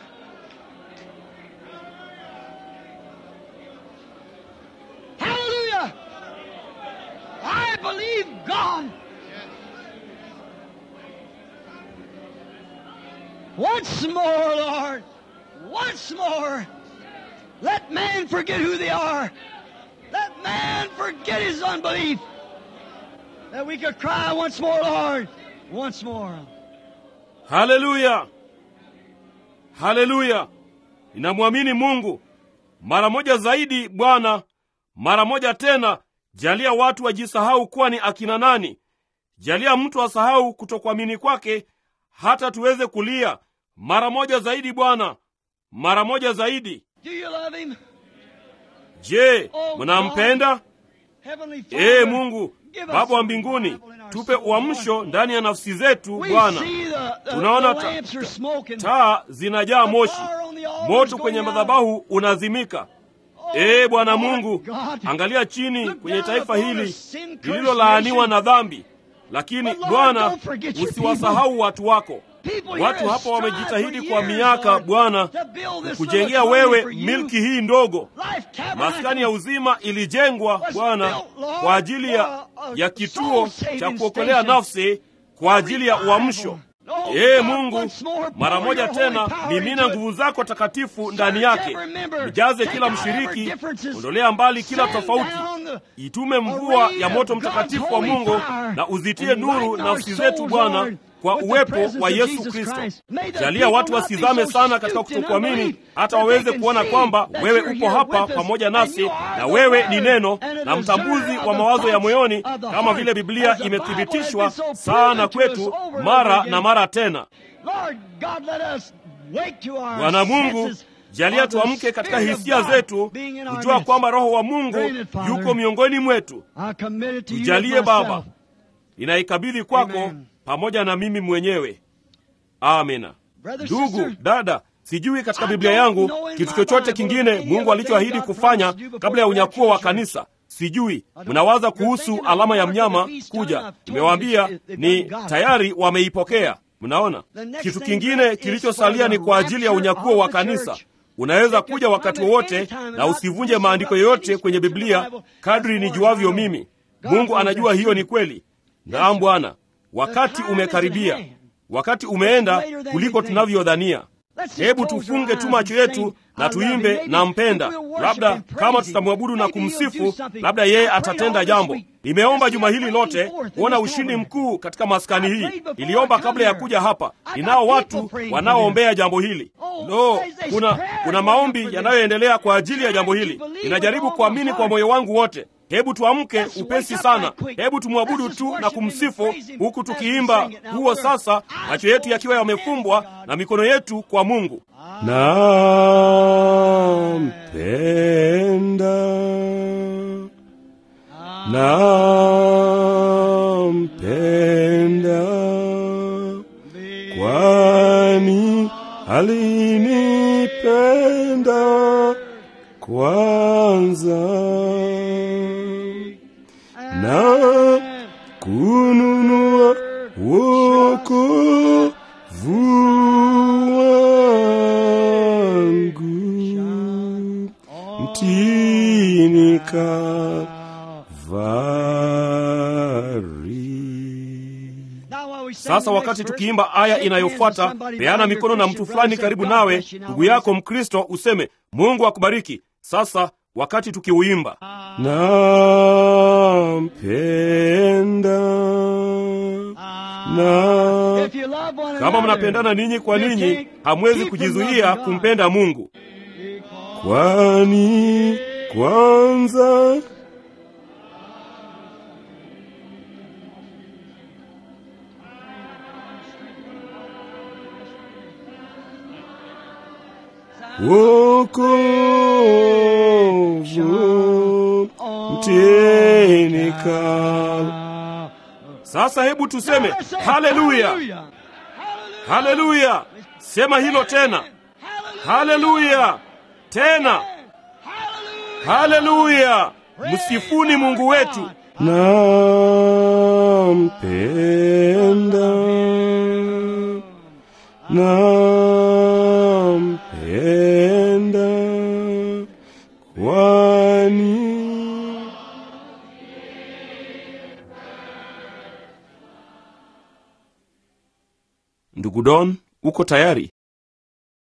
Hallelujah. I believe God. Once more, Lord. Once more. Let man forget who they are. Let man forget his unbelief. That we could cry once more, Lord. Once more. Haleluya, haleluya! Ninamwamini Mungu. Mara moja zaidi Bwana, mara moja tena. Jalia watu wajisahau kuwa ni akina nani. Jalia mtu asahau kutokuamini kwake, hata tuweze kulia. Mara moja zaidi Bwana, mara moja zaidi. Do you love him? Je, mnampenda? Heavenly Ee Father, Mungu give us Baba wa a mbinguni, revival in our tupe soul, uamsho Lord. ndani ya nafsi zetu We Bwana. see the, the, Tunaona the ta- lamps are smoking. Taa zinajaa The moshi, fire on the altar is moto going kwenye out. madhabahu unazimika. Oh, Ee Bwana Lord Mungu, God. angalia chini Look kwenye down taifa upon hili a sin-cursed lililolaaniwa nation. na dhambi, lakini But Lord, Bwana, don't forget your usiwasahau watu wako. People here Watu have hapa strived wamejitahidi for kwa years, miaka Lord, Bwana to build this kujengea little colony wewe for you. milki hii ndogo. Life Maskani ya uzima ilijengwa was Bwana built, Lord, kwa ajili ya, for a- a ya kituo soul-saving cha kuokolea station. nafsi kwa ajili ya uamsho. Ee Mungu, mara moja tena mimina nguvu zako takatifu ndani yake, ijaze kila mshiriki, ondolea mbali kila tofauti, itume mvua ya moto mtakatifu wa Mungu na uzitie nuru nafsi zetu Bwana kwa uwepo wa Yesu Kristo. Jalia watu wasizame sana katika kutokuamini, hata waweze kuona kwamba wewe upo hapa pamoja nasi, na wewe ni neno na mtambuzi wa mawazo ya moyoni, kama vile Biblia imethibitishwa sana kwetu mara na mara tena. Bwana Mungu, jalia tuamke katika hisia zetu, kujua kwamba Roho wa Mungu yuko miongoni mwetu. Tujalie Baba, ninaikabidhi kwako pamoja na mimi mwenyewe. Amina. Ndugu dada, sijui katika Biblia yangu kitu chochote kingine Mungu alichoahidi kufanya kabla ya unyakuo wa kanisa. Sijui mnawaza kuhusu alama ya mnyama kuja. Nimewaambia ni tayari wameipokea. Mnaona, kitu kingine kilichosalia ni kwa ajili ya unyakuo wa kanisa. Unaweza kuja wakati wowote na usivunje maandiko yoyote kwenye Biblia, kadri nijuavyo mimi. Mungu anajua hiyo ni kweli. Naam Bwana, wakati umekaribia, wakati umeenda kuliko tunavyodhania. Hebu tufunge tu macho yetu na tuimbe na mpenda. Labda kama tutamwabudu na kumsifu, labda yeye atatenda jambo. Nimeomba juma hili lote kuona ushindi mkuu katika maskani hii. Niliomba kabla ya kuja hapa. Ninao watu wanaoombea jambo hili. No, kuna kuna maombi yanayoendelea kwa ajili ya jambo hili. Ninajaribu kuamini kwa moyo wangu wote. Hebu tuamke upesi sana, hebu tumwabudu tu na kumsifu huku tukiimba huo sasa, macho yetu yakiwa yamefumbwa na mikono yetu kwa Mungu. Nampenda, nampenda, kwani alinipenda kwanza na kununua wokovu wangu mtini Kalvari. Sasa wakati tukiimba aya inayofuata, peana mikono na mtu fulani karibu nawe, ndugu yako Mkristo, useme Mungu akubariki. Sasa wakati tukiuimba nampenda na kama mnapendana ninyi kwa ninyi, hamwezi kujizuia kumpenda Mungu, kwani kwanza wokovu mtini Kalvari. Sasa hebu tuseme haleluya, haleluya. Sema hilo tena, haleluya tena, haleluya. Msifuni Mungu wetu. Nampenda, nampenda, kwani Ndugu Don, uko tayari?